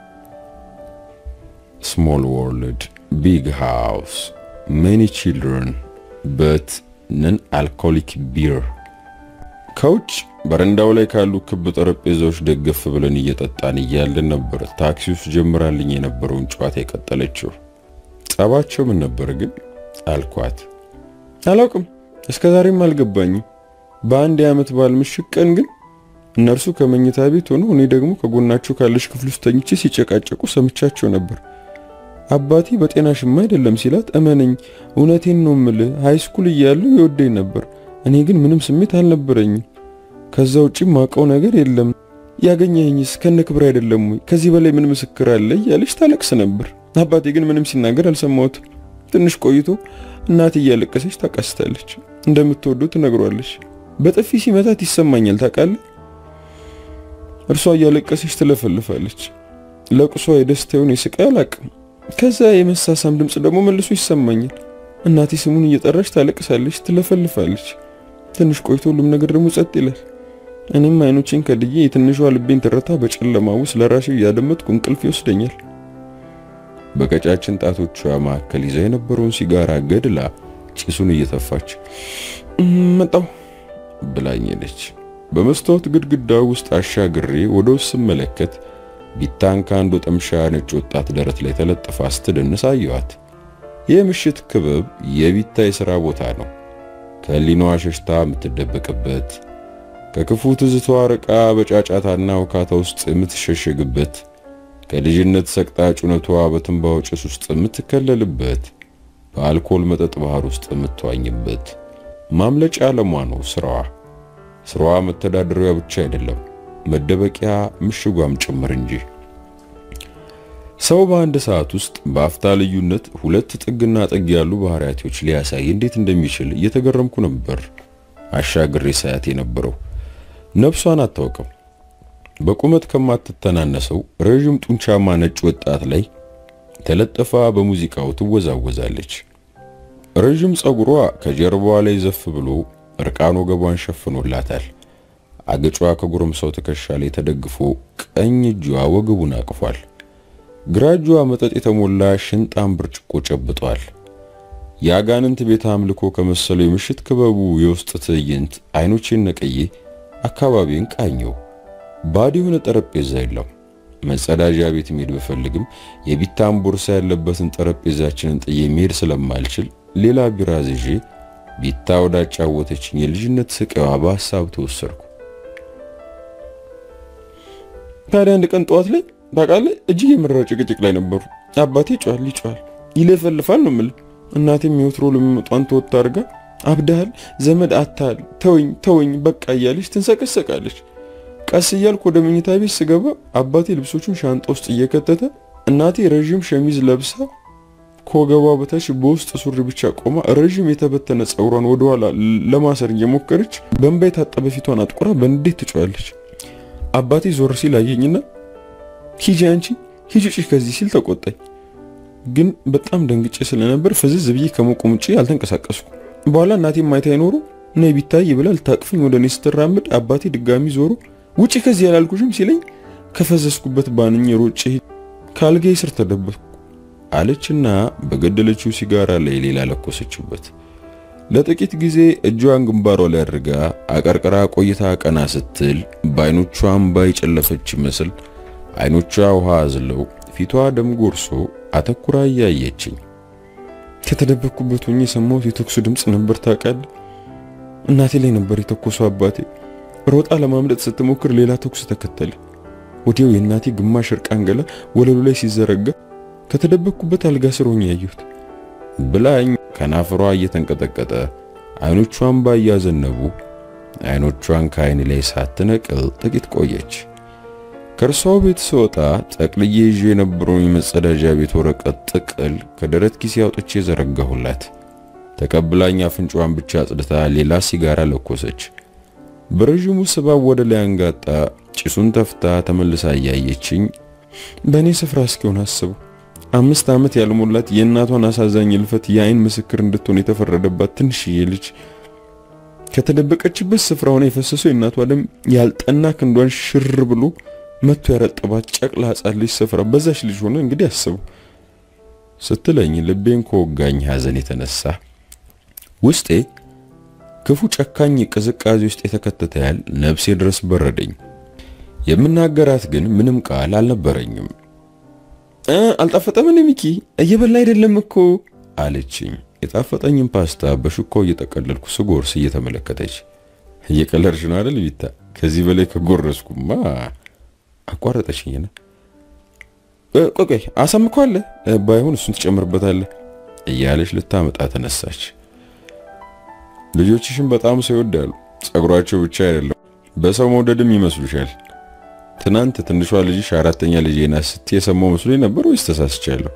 ስሞል ወርልድ ቢግ ሃውስ ሜኒ ቺልድረን በት ነን አልኮሊክ ቢር። ከውጭ በረንዳው ላይ ካሉ ክብ ጠረጴዛዎች ደገፍ ብለን እየጠጣን እያለን ነበር ታክሲ ውስጥ ጀምራልኝ የነበረውን ጨዋታ የቀጠለችው። ጸባቸው ምን ነበር ግን አልኳት። አላውቅም፣ እስከ ዛሬም አልገባኝም። በአንድ የዓመት በዓል ምሽት ቀን ግን እነርሱ ከመኝታ ቤት ሆኖ እኔ ደግሞ ከጎናቸው ካለች ክፍል ውስጥ ተኝቼ ሲጨቃጨቁ ሰምቻቸው ነበር። አባቴ በጤናሽማ አይደለም ሲላት፣ እመነኝ እውነቴን ነው ምልህ ሃይስኩል እያለሁ ይወደኝ ነበር። እኔ ግን ምንም ስሜት አልነበረኝም። ከዛ ውጪ ማውቀው ነገር የለም። ያገኘኝስ ከነ ክብር አይደለም ወይ? ከዚህ በላይ ምን ምስክር አለ? እያለች ታለቅስ ነበር። አባቴ ግን ምንም ሲናገር አልሰማሁትም። ትንሽ ቆይቶ እናቴ እያለቀሰች ታቃስታለች። እንደምትወደው ትነግሯለች። በጥፊ ሲመታት ይሰማኛል ታውቃለህ። እርሷ እያለቀሰች ትለፈልፋለች። ለቅሷ የደስታውን የስቃይ አላቅም። ከዛ የመሳሳም ድምፅ ደግሞ መልሶ ይሰማኛል። እናቴ ስሙን እየጠራች ታለቅሳለች፣ ትለፈልፋለች። ትንሽ ቆይቶ ሁሉም ነገር ደግሞ ጸጥ ይላል። እኔም አይኖቼን ከድዬ የትንሿ ልቤን ትረታ በጨለማ ውስጥ ለራሴ እያደመጥኩ እንቅልፍ ይወስደኛል። በቀጫጭን ጣቶቿ መካከል ይዛ የነበረውን ሲጋራ ገድላ ጭሱን እየተፋች መጣው ብላኝ ሄደች። በመስታወት ግድግዳ ውስጥ አሻግሬ ወደ ውስጥ ስመለከት ቢታን ከአንድ ወጠምሻ ነጭ ወጣት ደረት ላይ ተለጥፋ ስትደንስ አየኋት። ይህ ምሽት ክበብ የቢታ የሥራ ቦታ ነው። ከህሊናዋ ሸሽታ የምትደበቅበት፣ ከክፉ ትዝቷ ርቃ በጫጫታና ውካታ ውስጥ የምትሸሸግበት፣ ከልጅነት ሰቅጣጭ እውነቷ በትንባው ጭስ ውስጥ የምትከለልበት፣ በአልኮል መጠጥ ባህር ውስጥ የምትዋኝበት ማምለጫ ዓለሟ ነው ስራዋ። ስራዋ መተዳደሪያ ብቻ አይደለም መደበቂያ ምሽጓም ጭምር እንጂ። ሰው በአንድ ሰዓት ውስጥ በአፍታ ልዩነት ሁለት ጥግና ጥግ ያሉ ባህሪያቶች ሊያሳይ እንዴት እንደሚችል እየተገረምኩ ነበር። አሻግሬ ሳያት የነበረው ነፍሷን አታውቅም። በቁመት ከማትተናነሰው ረዥም ጡንቻማ ነጭ ወጣት ላይ ተለጠፋ በሙዚቃው ትወዛወዛለች። ረዥም ጸጉሯ ከጀርባዋ ላይ ዘፍ ብሎ እርቃን ወገቧን ሸፍኖላታል። አገጯ ከጎረምሳው ትከሻ ላይ ተደግፎ ቀኝ እጇ ወገቡን አቅፏል። ግራ እጇ መጠጥ የተሞላ ሽንጣን ብርጭቆ ጨብጧል። የአጋንንት ቤተ አምልኮ ከመሰለው የምሽት ክበቡ የውስጥ ትዕይንት አይኖቼን ነቅዬ አካባቢን ቃኘው። ባዶ የሆነ ጠረጴዛ የለም። መጸዳጃ ቤት መሄድ ብፈልግም የቢታን ቦርሳ ያለበትን ጠረጴዛችንን ጥዬ መሄድ ስለማልችል ሌላ ቢራ ይዤ ቢታ ወዳጫወተችኝ የልጅነት ስቃዋ በሀሳብ ተወሰድኩ። ታዲያ አንድ ቀን ጠዋት ላይ ታውቃለህ እጅግ የመረረ ጭቅጭቅ ላይ ነበሩ። አባቴ ይጮሃል ይጮሃል ይለፈልፋል ነው የምልህ። እናቴም የወትሮ ልምምጧን ተወጥ አድርጋ አብዳሃል፣ ዘመድ አታል፣ ተወኝ ተወኝ በቃ እያለች ትንሰቀሰቃለች። ቀስ እያልኩ ወደ መኝታ ቤት ስገባ አባቴ ልብሶቹን ሻንጣ ውስጥ እየከተተ እናቴ ረዥም ሸሚዝ ለብሳ ከወገቧ በታች በውስጥ ሱሪ ብቻ ቆማ ረዥም የተበተነ ጸጉሯን ወደኋላ ለማሰር እየሞከረች በእንባ የታጠበ ፊቷን አጥቁራ በንዴት ትጮያለች። አባቴ ዞር ሲል አየኝና ሂጂ አንቺ ሂጂ ውጪ ከዚህ ሲል ተቆጣኝ። ግን በጣም ደንግጬ ስለነበር ፍዝዝ ብዬ ከመቆም ውጪ አልተንቀሳቀስኩ። በኋላ እናቴ ማየት አይኖሩ ነይ ቢታይ ብላ ልታቅፈኝ ወደ እኔ ስትራምድ አባቴ ድጋሚ ዞሮ ውጪ ከዚህ ያላልኩሽም ሲለኝ ከፈዘዝኩበት ባንኝ ሮጬ ካልጋዬ ስር ተደበቅኩ አለችና በገደለችው ሲጋራ ላይ ሌላ ለኮሰችበት። ለጥቂት ጊዜ እጇን ግንባሯ ላይ አድርጋ አቀርቅራ ቆይታ ቀና ስትል በአይኖቿ እምባ የጨለፈች ይመስል አይኖቿ ውሃ አዝለው ፊቷ ደም ጎርሶ አተኩራ እያየችኝ ከተደበቅኩበት ሆኜ የሰማሁት የተኩሱ ድምፅ ነበር። ታውቃለህ፣ እናቴ ላይ ነበር የተኮሰው። አባቴ ሮጣ ለማምለጥ ስትሞክር ሌላ ተኩስ ተከተለ። ወዲያው የእናቴ ግማሽ እርቃን ገላ ወለሉ ላይ ሲዘረጋ ከተደበቅኩበት አልጋ ስር ሆኜ ያየሁት ብላኝ ከናፍሯ እየተንቀጠቀጠ አይኖቿን ባያዘነቡ አይኖቿን ከአይን ላይ ሳትነቅል ጥቂት ቆየች። ከእርሷ ቤት ስወጣ ጠቅልዬ ይዤ የነበረውን የመጸዳጃ ቤት ወረቀት ጥቅል ከደረት ኪሴ አውጥቼ ዘረጋሁላት። ተቀብላኝ አፍንጫዋን ብቻ አጽድታ ሌላ ሲጋራ ለኮሰች። በረዥሙ ስባብ ወደ ላይ አንጋጣ ጭሱን ተፍታ ተመልሳ እያየችኝ በእኔ ስፍራ እስኪሆን አስቡ። አምስት ዓመት ያልሞላት የእናቷን አሳዛኝ እልፈት የአይን ምስክር እንድትሆን የተፈረደባት ትንሽዬ ልጅ ከተደበቀችበት ስፍራ ሆነ የፈሰሰው የእናቷ ደም ያልጠና ክንዷን ሽር ብሎ መቶ ያረጠባት ጨቅላ ሕፃን ልጅ ስፍራ በዛች ልጅ ሆነ እንግዲህ አስቡ ስትለኝ ልቤን ከወጋኝ ሐዘን የተነሳ ውስጤ ክፉ ጨካኝ ቅዝቃዜ ውስጥ የተከተተ ያህል ነፍሴ ድረስ በረደኝ። የምናገራት ግን ምንም ቃል አልነበረኝም። አልጣፈጠም እንዴ ሚኪ? እየበላ አይደለም እኮ አለችኝ። የጣፈጠኝን ፓስታ በሹካው እየጠቀለልኩ ስጎርስ እየተመለከተች እየቀለድሽ ነው አይደል ቢታ? ከዚህ በላይ ከጎረስኩማ አቋረጠችኝና ቆይ ቆይ አሳምከዋለህ፣ ባይሆን እሱን ትጨምርበታለህ እያለች ልታመጣ ተነሳች። ልጆችሽን በጣም ሰው ይወዳሉ። ጸጉራቸው ብቻ አይደለም በሰው መውደድም ይመስሉሻል። ትናንት ትንሿ ልጅሽ አራተኛ ልጄ ናት ስትይ የሰማው መስሎኝ ነበር ወይስ ተሳስቻለሁ?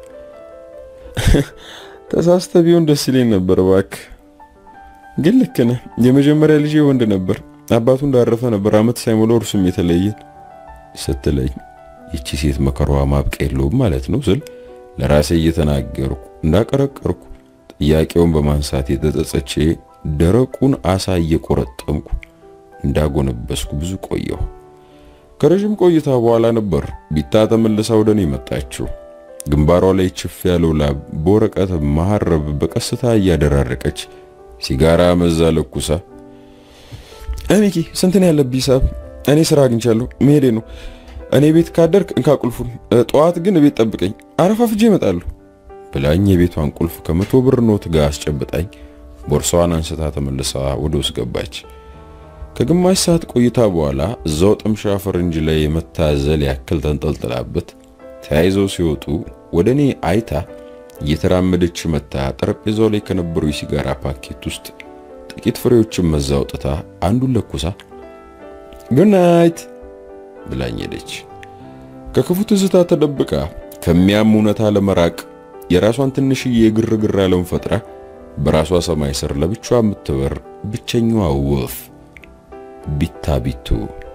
ተሳስተ ቢሆን ደስ ይለኝ ነበር እባክህ። ግን ልክ ነህ። የመጀመሪያ ልጄ ወንድ ነበር። አባቱ እንዳረፈ ነበር አመት ሳይሞላው እርሱም የተለየን ስትለኝ ይቺ ሴት መከሯ ማብቂያ የለውም ማለት ነው ስል ለራሴ እየተናገርኩ እንዳቀረቀርኩ ጥያቄውን በማንሳት የተጸጸቼ ደረቁን አሳ እየቆረጠምኩ እንዳጎነበስኩ ብዙ ቆየሁ። ከረዥም ቆይታ በኋላ ነበር ቢታ ተመልሳ ወደ እኔ መጣችው። ግንባሯ ላይ ችፍ ያለው ላብ በወረቀት መሐረብ በቀስታ እያደራረቀች ሲጋራ መዛ ለኩሳ፣ ሚኪ ስንት ነው ያለብህ ሂሳብ? እኔ ስራ አግኝቻለሁ መሄዴ ነው። እኔ ቤት ካደርክ እንካ ቁልፉን፣ ጠዋት ግን ቤት ጠብቀኝ፣ አረፋፍጄ እመጣለሁ ብላኝ የቤቷን ቁልፍ ከመቶ ብር ኖት ጋር አስጨብጣኝ ቦርሳዋን አንስታ ተመልሳ ወደ ውስጥ ገባች። ከግማሽ ሰዓት ቆይታ በኋላ እዛው ጥምሻ ፈረንጅ ላይ የመታዘል ያክል ተንጠልጥላበት ተያይዘው ሲወጡ ወደ እኔ አይታ እየተራመደች መታ ጠረጴዛው ላይ ከነበረው የሲጋራ ፓኬት ውስጥ ጥቂት ፍሬዎችን መዛ አውጥታ አንዱን ለኩሳ ጉናይት ብላኝ ሄደች። ከክፉ ትዝታ ተደብቃ ከሚያም እውነታ ለመራቅ የራሷን ትንሽዬ የግርግር ዓለም ፈጥራ በራሷ ሰማይ ስር ለብቻዋ የምትበር ብቸኛዋ ወፍ ቢታ ቢቱ።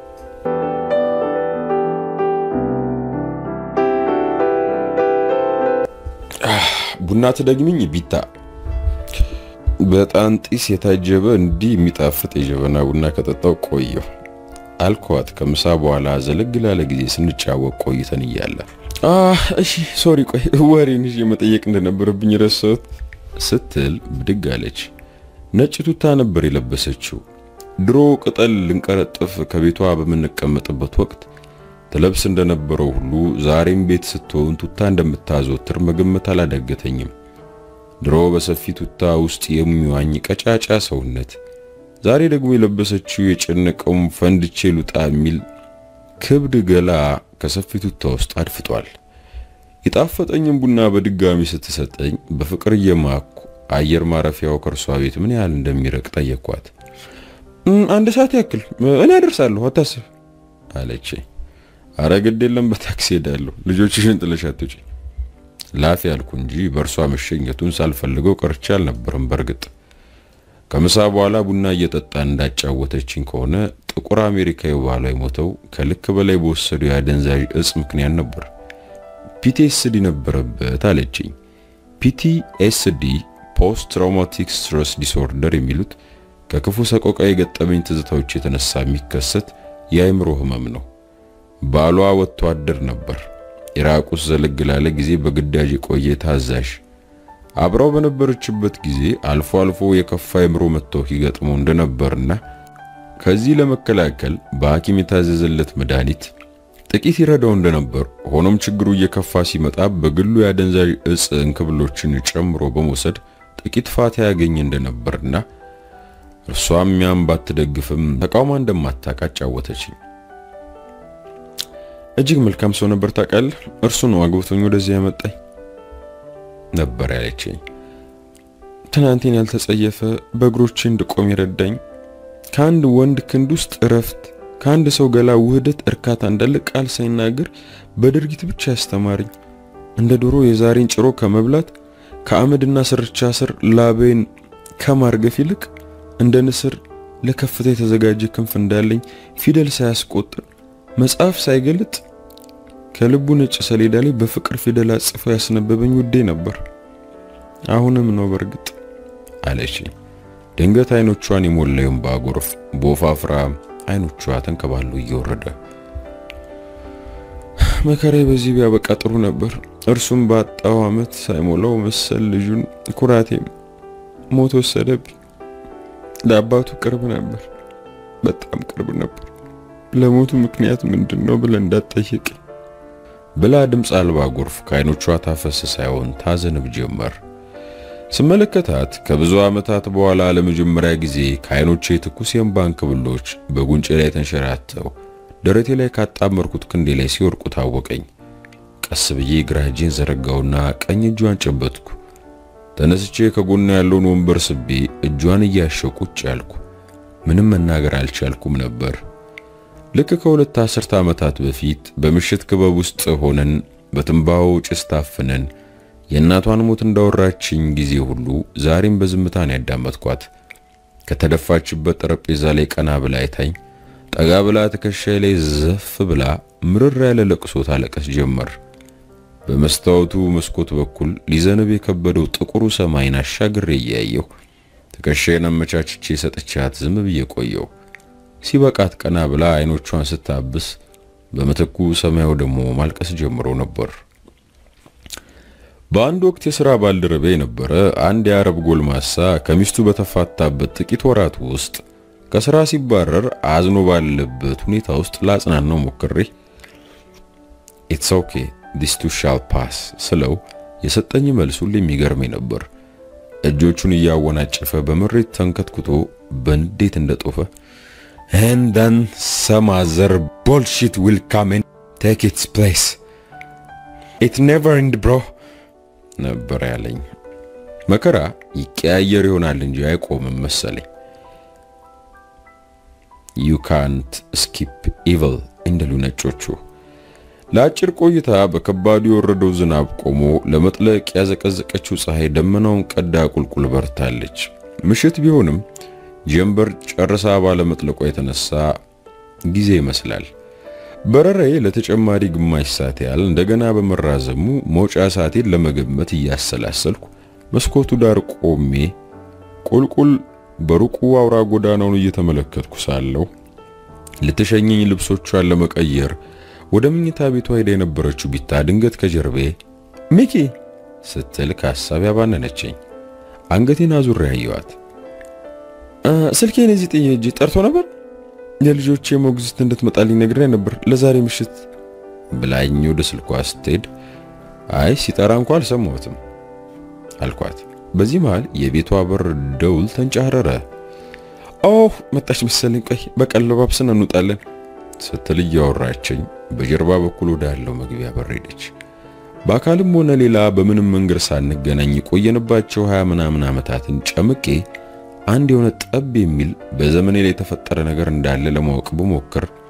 ቡና ትደግሚኝ ቢታ። በጣም ጢስ የታጀበ እንዲህ የሚጣፍጥ የጀበና ቡና ከጠጣው ቆየሁ አልኳት። ከምሳ በኋላ ዘለግ ላለ ጊዜ ስንጫወቅ ቆይተን እያለ እሺ ሶሪ፣ ቆይ ወሬን ይዤ መጠየቅ እንደነበረብኝ ረሳሁት ስትል ብድግ አለች። ነጭ ቱታ ነበር የለበሰችው። ድሮ ቅጠል ልንቀረጥፍ ከቤቷ በምንቀመጥበት ወቅት ትለብስ እንደነበረው ሁሉ ዛሬም ቤት ስትሆን ቱታ እንደምታዘወትር መገመት አላዳገተኝም። ድሮ በሰፊ ቱታ ውስጥ የሚዋኝ ቀጫጫ ሰውነት፣ ዛሬ ደግሞ የለበሰችው የጨነቀውም ፈንድቼ ሉጣ የሚል ክብድ ገላ ከሰፊ ቱታ ውስጥ አድፍጧል። የጣፈጠኝም ቡና በድጋሚ ስትሰጠኝ በፍቅር እየማኩ አየር ማረፊያው ከእርሷ ቤት ምን ያህል እንደሚረቅ ጠየኳት። አንድ ሰዓት ያክል እኔ አደርሳለሁ አታስብ አለች። አረ ግድ የለም በታክሲ ሄዳለሁ፣ ልጆችሽን ጥለሽ አትውጪ ላፊ ያልኩ እንጂ በእርሷ መሸኘቱን ሳልፈልገው ቀርቼ አልነበረም። በእርግጥ ከምሳ በኋላ ቡና እየጠጣ እንዳጫወተችኝ ከሆነ ጥቁር አሜሪካዊ ባሏ የሞተው ከልክ በላይ በወሰዱ የአደንዛዥ እጽ ምክንያት ነበር። ፒቲኤስዲ ነበረበት አለችኝ። ፒቲኤስዲ ፖስት ትራውማቲክ ስትረስ ዲስኦርደር የሚሉት ከክፉ ሰቆቃ የገጠመኝ ትዝታዎች የተነሳ የሚከሰት የአእምሮ ህመም ነው። ባሏ ወጥቶ አደር ነበር። ኢራቅ ውስጥ ዘለግ ላለ ጊዜ በግዳጅ የቆየ ታዛዥ። አብራው በነበረችበት ጊዜ አልፎ አልፎ የከፋ አእምሮ መታወክ ይገጥመው እንደነበርና ከዚህ ለመከላከል በሐኪም የታዘዘለት መድኃኒት ጥቂት ይረዳው እንደነበር፣ ሆኖም ችግሩ እየከፋ ሲመጣ በግሉ የአደንዛዥ እጽ እንክብሎችን ጨምሮ በመውሰድ ጥቂት ፋታ ያገኝ እንደነበርና እርሷም ያም ባትደግፍም ተቃውማ እንደማታውቅ አጫወተችኝ። እጅግ መልካም ሰው ነበር ታውቃለህ። እርሱ ነው አግብቶኝ ወደዚህ ያመጣኝ ነበር ያለችኝ። ትናንቴን ያልተጸየፈ በእግሮቼ እንድቆም የረዳኝ ከአንድ ወንድ ክንድ ውስጥ እረፍት፣ ከአንድ ሰው ገላ ውህደት እርካታ እንዳለ ቃል ሳይናገር በድርጊት ብቻ ያስተማረኝ እንደ ዶሮ የዛሬን ጭሮ ከመብላት ከአመድና ስርቻ ስር ላቤን ከማርገፍ ይልቅ እንደ ንስር ለከፍታ የተዘጋጀ ክንፍ እንዳለኝ ፊደል ሳያስቆጥር መጽሐፍ ሳይገልጥ ከልቡ ነጭ ሰሌዳ ላይ በፍቅር ፊደል አጽፎ ያስነበበኝ ውዴ ነበር። አሁንም ነው በእርግጥ አለች። ድንገት አይኖቿን የሞላዩን ባጎርፍ በወፋፍራ አይኖቿ ተንከባሉ እየወረደ መከራዬ በዚህ ቢያበቃ ጥሩ ነበር። እርሱም ባጣው ዓመት ሳይሞላው መሰል ልጁን ኩራቴም ሞት ወሰደብኝ። ለአባቱ ቅርብ ነበር፣ በጣም ቅርብ ነበር። ለሞቱ ምክንያት ምንድን ነው ብለህ እንዳትጠይቅ ብላ ድምፅ አልባ ጎርፍ ከአይኖቿ ታፈስ ሳይሆን ታዘንብ ጀመር። ስመለከታት ከብዙ ዓመታት በኋላ ለመጀመሪያ ጊዜ ከአይኖቼ ትኩስ የእንባ እንክብሎች በጉንጬ ላይ ተንሸራተው ደረቴ ላይ ካጣመርኩት ክንዴ ላይ ሲወርቁ ታወቀኝ። ቀስ ብዬ ግራ እጄን ዘረጋውና ቀኝ እጇን ጨበጥኩ። ተነስቼ ከጎኗ ያለውን ወንበር ስቤ እጇን እያሸው ቁጭ ያልኩ። ምንም መናገር አልቻልኩም ነበር። ልክ ከሁለት አስርተ ዓመታት በፊት በምሽት ክበብ ውስጥ ሆነን በትንባሆ ጭስ ታፍነን የእናቷን ሞት እንዳወራችኝ ጊዜ ሁሉ ዛሬም በዝምታን ያዳመጥኳት። ከተደፋችበት ጠረጴዛ ላይ ቀና ብላ አይታኝ ጠጋ ብላ ትከሻዬ ላይ ዘፍ ብላ ምርር ያለ ለቅሶ ታለቀስ ጀመር። በመስታወቱ መስኮት በኩል ሊዘንብ የከበደው ጥቁሩ ሰማይን አሻግሬ እያየሁ ትከሻዬን አመቻችቼ ሰጥቻት ዝም ብዬ ቆየሁ። ሲበቃት ቀና ብላ አይኖቿን ስታብስ በምትኩ ሰማዩ ደግሞ ማልቀስ ጀምሮ ነበር። በአንድ ወቅት የሥራ ባልደረቤ የነበረ አንድ የአረብ ጎልማሳ ከሚስቱ በተፋታበት ጥቂት ወራት ውስጥ ከሥራ ሲባረር አዝኖ ባለበት ሁኔታ ውስጥ ላጽናናው ሞክሬ ኢትስ ኦኬ ዲስ ቱ ሻል ፓስ ስለው የሰጠኝ መልሱ የሚገርመኝ ነበር። እጆቹን እያወናጨፈ በምሬት ተንከትኩቶ በንዴት እንደጦፈ and then some other bullshit will come and take its place it never end bro ነበር ያለኝ። መከራ ይቀያየር ይሆናል እንጂ አይቆምም መሰለኝ። you can't skip evil እንደሉ ነጮቹ። ለአጭር ቆይታ በከባዱ የወረደው ዝናብ ቆሞ ለመጥለቅ ያዘቀዘቀችው ፀሐይ ደመናውን ቀዳ ቁልቁል በርታለች። ምሽት ቢሆንም ጀንበር ጨርሳ ባለመጥለቋ የተነሳ ጊዜ ይመስላል። በረራዬ ለተጨማሪ ግማሽ ሰዓት ያህል እንደገና በመራዘሙ መውጫ ሰዓቴን ለመገመት እያሰላሰልኩ መስኮቱ ዳር ቆሜ ቁልቁል በሩቁ አውራ ጎዳናውን እየተመለከትኩ ሳለሁ ልትሸኘኝ ልብሶቿን ለመቀየር ወደ መኝታ ቤቷ ሄዳ የነበረችው ቢታ ድንገት ከጀርቤ ሚኪ ስትል ከሀሳብ ያባነነችኝ። አንገቴን አዙሬ ያየዋት። ስልኬን እዚህ ጥዬ ሂጅ ጠርቶ ነበር የልጆቼ ሞግዚት እንድትመጣልኝ ነግሬ ነበር ለዛሬ ምሽት ብላኝ ወደ ስልኳ ስትሄድ አይ ሲጠራ እንኳ አልሰማሁትም አልኳት። በዚህ መሃል የቤቷ በር ደውል ተንጫረረ። ኦህ መጣች መሰለኝ፣ ቆይ በቀን ለባብስን እንውጣለን ስትል እያወራችኝ በጀርባ በኩል ወዳለው መግቢያ በር ሄደች። በአካልም ሆነ ሌላ በምንም መንገድ ሳንገናኝ የቆየንባቸው ሀያ ምናምን ዓመታትን ጨምቄ አንድ የሆነ ጠብ የሚል በዘመኔ ላይ የተፈጠረ ነገር እንዳለ ለማወቅ ብሞክር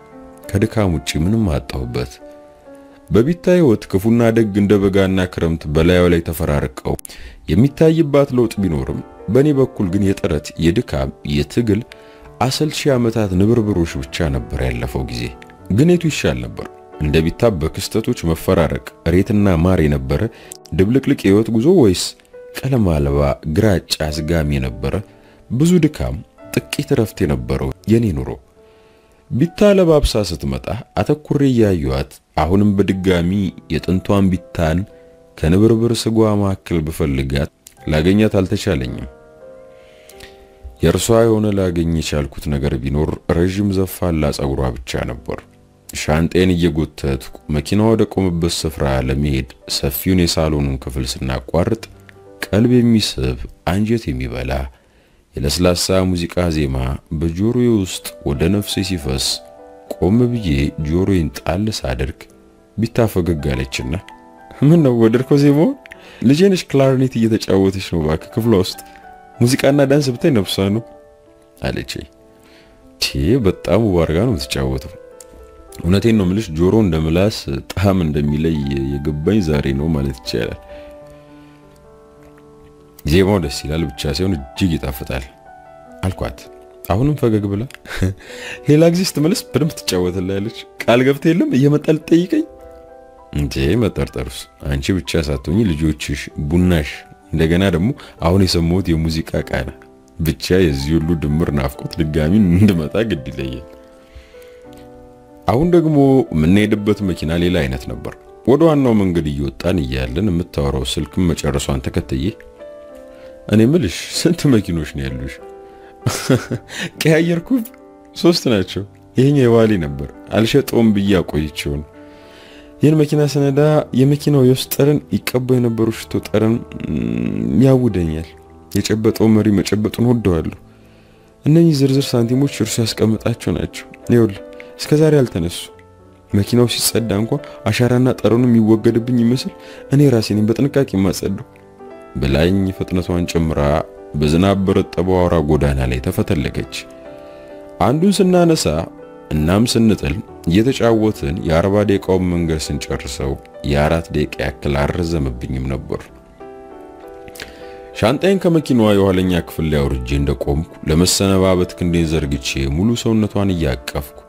ከድካም ውጪ ምንም አጣሁበት። በቢታ ሕይወት ክፉና ደግ እንደ በጋና ክረምት በላዩ ላይ ተፈራርቀው የሚታይባት ለውጥ ቢኖርም በእኔ በኩል ግን የጥረት የድካም የትግል አሰልቺ ዓመታት ንብርብሮች ብቻ ነበር ያለፈው ጊዜ። ግን የቱ ይሻል ነበር? እንደ ቢታ በክስተቶች መፈራረቅ ሬትና ማር የነበረ ድብልቅልቅ የሕይወት ጉዞ ወይስ ቀለም አልባ ግራጫ አዝጋሚ የነበረ ብዙ ድካም ጥቂት እረፍት የነበረው የኔ ኑሮ? ቢታ ለባብሳ ስትመጣ አተኩሬ እያየኋት አሁንም በድጋሚ የጥንቷን ቢታን ከንብርብር ስጓ መካከል ብፈልጋት ላገኛት አልተቻለኝም። የእርሷ የሆነ ላገኝ የቻልኩት ነገር ቢኖር ረዥም ዘፋላ ጸጉሯ ብቻ ነበር። ሻንጤን እየጎተትኩ መኪና ወደ ቆመበት ስፍራ ለመሄድ ሰፊውን የሳሎኑን ክፍል ስናቋርጥ ቀልብ የሚስብ አንጀት የሚበላ የለስላሳ ሙዚቃ ዜማ በጆሮዬ ውስጥ ወደ ነፍሴ ሲፈስ ቆም ብዬ ጆሮዬን ጣል ሳደርግ ቢታ ፈገግ አለችና ምን ነው ወደድከው ዜማውን? ልጄ ነች ክላርኔት እየተጫወተች ነው እባክህ ክፍሏ ውስጥ ሙዚቃና ዳንስ ብታይ ነፍሷ ነው አለችኝ። ቴ በጣም ውብ አድርጋ ነው የምትጫወተው። እውነቴን ነው ምልሽ ጆሮ እንደ ምላስ ጣዕም እንደሚለይ የገባኝ ዛሬ ነው ማለት ይቻላል። ዜማው ደስ ይላል ብቻ ሳይሆን እጅግ ይጣፍጣል አልኳት። አሁንም ፈገግ ብላ ሌላ ጊዜ ስትመለስ በደንብ ትጫወትላለች። ቃል ገብተ የለም እየመጣ ልትጠይቀኝ እንዴ? መጠርጠሩስ አንቺ ብቻ ሳትሆኚ ልጆችሽ፣ ቡናሽ፣ እንደገና ደግሞ አሁን የሰማሁት የሙዚቃ ቃና ብቻ የዚህ ሁሉ ድምር ናፍቆት ድጋሚ እንድመጣ ግድ ይለያል። አሁን ደግሞ የምንሄድበት መኪና ሌላ አይነት ነበር። ወደ ዋናው መንገድ እየወጣን እያለን የምታወራው ስልክም መጨረሷን ተከትዬ እኔ ምልሽ ስንት መኪኖች ነው ያሉሽ? ቀያየርኩ። ሶስት ናቸው። ይሄኛው የዋሌ ነበር አልሸጠውም ብዬ አቆይቼው ነው። ይህን መኪና ስነዳ የመኪናው የውስጥ ጠረን ይቀባው የነበሩ ሽቶ ጠረን ያውደኛል። የጨበጠው መሪ መጨበጡን ወደዋለሁ። እነኚህ ዝርዝር ሳንቲሞች እርሱ ያስቀምጣቸው ናቸው። ይኸውልህ እስከ ዛሬ አልተነሱ። መኪናው ሲጸዳ እንኳ አሻራና ጠረኑ የሚወገድብኝ ይመስል እኔ ራሴን በጥንቃቄ የማጸደው ብላኝ ፍጥነቷን ጨምራ በዝናብ በረጠበው አውራ ጎዳና ላይ ተፈተለገች። አንዱን ስናነሳ እናም ስንጥል እየተጫወትን የአርባ ደቂቃውን መንገድ ስንጨርሰው የአራት ደቂቃ ያክል አልረዘመብኝም ነበር። ሻንጣይን ከመኪናዋ የኋለኛ ክፍል ላይ አውርጄ እንደቆምኩ ለመሰነባበት ክንዴን ዘርግቼ ሙሉ ሰውነቷን እያቀፍኩ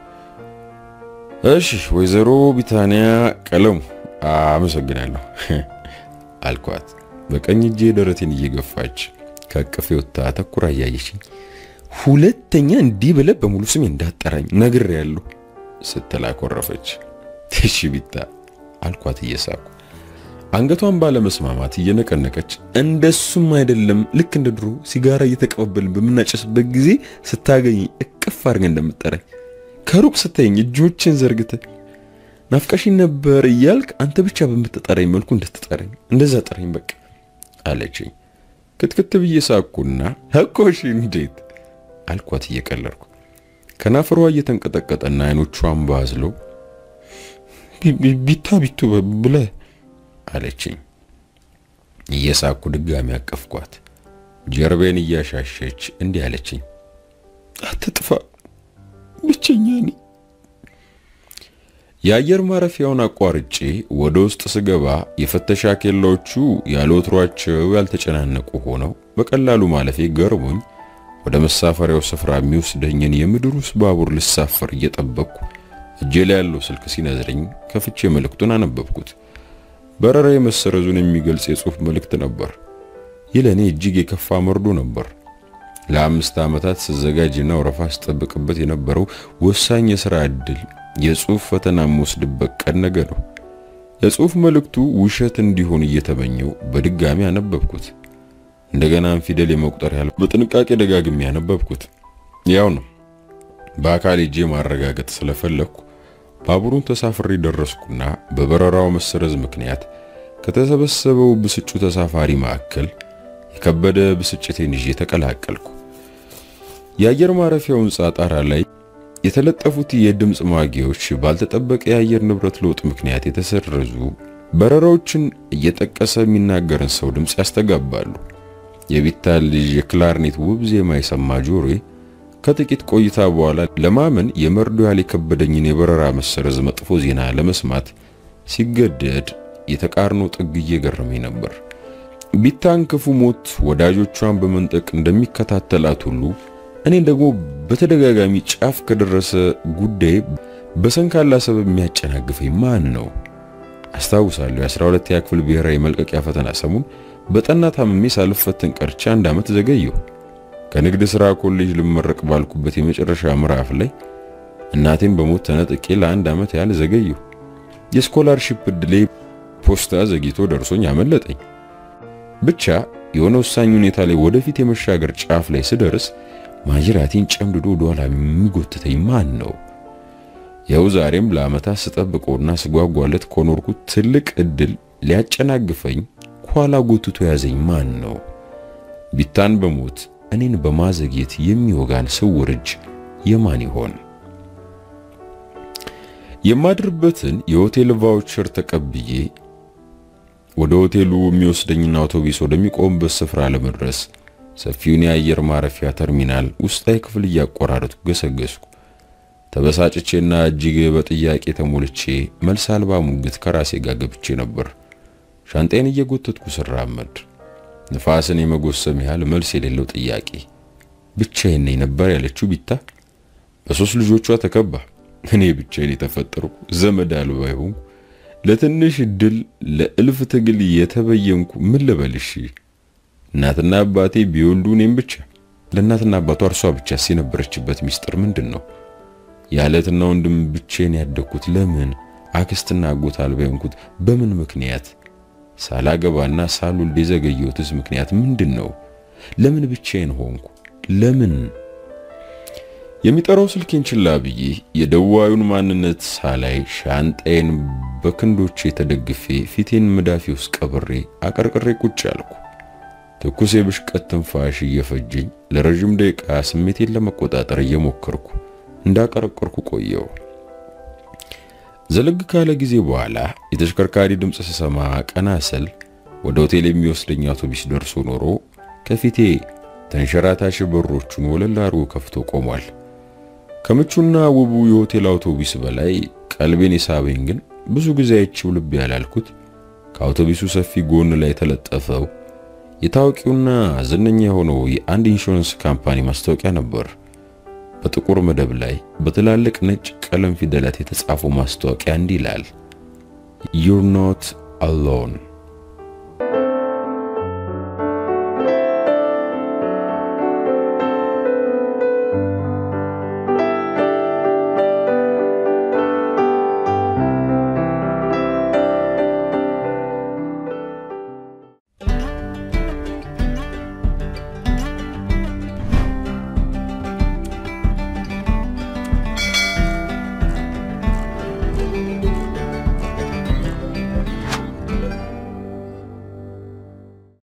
እሺ ወይዘሮ ቢታንያ ቀለሙ አመሰግናለሁ አልኳት። በቀኝ እጄ ደረቴን እየገፋች ከቅፌ ወጥታ ተኩራ እያየችኝ ሁለተኛ እንዲህ ብለህ በሙሉ ስሜ እንዳጠራኝ ነግሬያለሁ ስትል አኮረፈች። እሺ ቢታ አልኳት እየሳኩ አንገቷን ባለመስማማት እየነቀነቀች እንደሱም አይደለም ልክ እንደ ድሮ ሲጋራ እየተቀበልን በምናጨስበት ጊዜ ስታገኝ እቅፍ አድርገህ እንደምጠራኝ ከሩቅ ስታየኝ እጆችን ዘርግተህ ናፍቀሽኝ ነበር እያልክ አንተ ብቻ በምትጠራኝ መልኩ እንድትጠራኝ እንደዛ ጠራኝ በቃ አለችኝ። ክትክት ብዬ ሳኩና እኮሽ እንዴት አልኳት እየቀለድኩ ከናፍሯ እየተንቀጠቀጠና አይኖቿን ባዝለው ቢታ ቢቱ ብለህ አለችኝ። እየሳኩ ድጋሚ አቀፍኳት። ጀርቤን እያሻሸች እንዲህ አለችኝ፣ አትጥፋ ብቸኛ ነኝ። የአየር ማረፊያውን አቋርጬ ወደ ውስጥ ስገባ የፍተሻ ኬላዎቹ ያለ ወትሯቸው ያልተጨናነቁ ሆነው በቀላሉ ማለፌ ገርሞኝ ወደ መሳፈሪያው ስፍራ የሚወስደኝን የምድር ውስጥ ባቡር ልሳፈር እየጠበቅኩ እጄ ላይ ያለው ስልክ ሲነዝረኝ ከፍቼ መልእክቱን አነበብኩት። በረራ መሰረዙን የሚገልጽ የጽሑፍ መልእክት ነበር። ይህ ለእኔ እጅግ የከፋ መርዶ ነበር። ለአምስት ዓመታት ስዘጋጅና ወረፋ ስጠብቅበት የነበረው ወሳኝ የሥራ ዕድል የጽሑፍ ፈተና የምወስድበት ቀን ነገ ነው። የጽሑፍ መልእክቱ ውሸት እንዲሆን እየተመኘው በድጋሚ አነበብኩት። እንደገናም ፊደል የመቁጠር ያህል በጥንቃቄ ደጋግሜ ያነበብኩት። ያው ነው በአካል ሄጄ ማረጋገጥ ስለፈለግኩ ባቡሩን ተሳፍሬ ደረስኩና በበረራው መሰረዝ ምክንያት ከተሰበሰበው ብስጩ ተሳፋሪ መካከል የከበደ ብስጭቴን ይዤ ተቀላቀልኩ። የአየር ማረፊያው ሕንፃ ጣራ ላይ የተለጠፉት የድምፅ ማጉያዎች ባልተጠበቀ የአየር ንብረት ለውጥ ምክንያት የተሰረዙ በረራዎችን እየጠቀሰ የሚናገርን ሰው ድምፅ ያስተጋባሉ። የቢታ ልጅ የክላርኔት ውብ ዜማ የሰማ ጆሮዬ ከጥቂት ቆይታ በኋላ ለማመን የመርዶ ያህል የከበደኝን የበረራ መሰረዝ መጥፎ ዜና ለመስማት ሲገደድ የተቃርኖ ጥግ እየገረመኝ ነበር። ቢታን ክፉ ሞት ወዳጆቿን በመንጠቅ እንደሚከታተላት ሁሉ እኔን ደግሞ በተደጋጋሚ ጫፍ ከደረሰ ጉዳይ በሰንካላ ሰበብ የሚያጨናግፈኝ ማን ነው? አስታውሳለሁ የ12ኛ ክፍል ብሔራዊ መልቀቂያ ፈተና ሰሙን በጠና ታምሜ ሳልፈተን ቀርቼ አንድ ዓመት ዘገየሁ። ከንግድ ሥራ ኮሌጅ ልመረቅ ባልኩበት የመጨረሻ ምዕራፍ ላይ እናቴን በሞት ተነጥቄ ለአንድ ዓመት ያህል ዘገየሁ። የስኮላርሺፕ ዕድሌ ፖስታ ዘግይቶ ደርሶኝ አመለጠኝ። ብቻ የሆነ ወሳኝ ሁኔታ ላይ ወደፊት የመሻገር ጫፍ ላይ ስደርስ ማጅራቴን ጨምድዶ ወደኋላ የሚጎትተኝ ማን ነው? ያው ዛሬም ለዓመታት ስጠብቀውና ስጓጓለት ከኖርኩት ትልቅ ዕድል ሊያጨናግፈኝ ኋላ ጎትቶ ያዘኝ ማን ነው? ቢታን በሞት እኔን በማዘግየት የሚወጋን ስውር እጅ የማን ይሆን? የማድርበትን የሆቴል ቫውቸር ተቀብዬ ወደ ሆቴሉ የሚወስደኝና አውቶቡስ ወደሚቆምበት ስፍራ ለመድረስ ሰፊውን የአየር ማረፊያ ተርሚናል ውስጣዊ ክፍል እያቆራረጥኩ ገሰገስኩ። ተበሳጭቼና እጅግ በጥያቄ ተሞልቼ መልስ አልባ ሙግት ከራሴ ጋር ገብቼ ነበር። ሻንጣዬን እየጎተትኩ ስራመድ ንፋስን የመጎሰም ያህል መልስ የሌለው ጥያቄ። ብቻዬን ነኝ ነበር ያለችው ቢታ በሶስት ልጆቿ ተከባ እኔ ብቻዬን የተፈጠርኩ ዘመድ አልባ ይሆንኩ ለትንሽ ድል ለእልፍ ትግል የተበየንኩ ምን ልበልሽ? እናትና አባቴ ቢወልዱ እኔም ብቻ። ለእናትና አባቷ እርሷ ብቻ የነበረችበት ሚስጥር ምንድን ነው? ያለትና ወንድም ብቻዬን ያደግኩት ለምን? አክስትና አጎት አልባ የሆንኩት በምን ምክንያት? ሳላገባና ሳልወልድ የዘገየሁትስ ምክንያት ምንድን ነው? ለምን ብቻዬን ሆንኩ? ለምን? የሚጠራው ስልኬን ችላ ብዬ የደዋዩን ማንነት ሳላይ ሻንጣዬን በክንዶቼ ተደግፌ ፊቴን መዳፊ ውስጥ ቀብሬ አቀርቅሬ ቁጭ አልኩ። ትኩስ የብሽቀት ትንፋሽ እየፈጀኝ ለረዥም ደቂቃ ስሜቴን ለመቆጣጠር እየሞከርኩ እንዳቀረቀርኩ ቆየው። ዘለግ ካለ ጊዜ በኋላ የተሽከርካሪ ድምፅ ስሰማ ቀና ስል ወደ ሆቴል የሚወስደኝ አውቶቡስ ደርሶ ኖሮ ከፊቴ ተንሸራታሽ በሮቹን ወለል አድርጎ ከፍቶ ቆሟል። ከምቹና ውቡ የሆቴል አውቶቡስ በላይ ቀልቤን የሳበኝ ግን ብዙ ጊዜ አይቼው ልብ ያላልኩት ከአውቶቡሱ ሰፊ ጎን ላይ የተለጠፈው የታዋቂውና ዝነኛ የሆነው የአንድ ኢንሹራንስ ካምፓኒ ማስታወቂያ ነበር። በጥቁር መደብ ላይ በትላልቅ ነጭ ቀለም ፊደላት የተጻፈው ማስታወቂያ እንዲህ ይላል፣ ዩር ኖት አሎን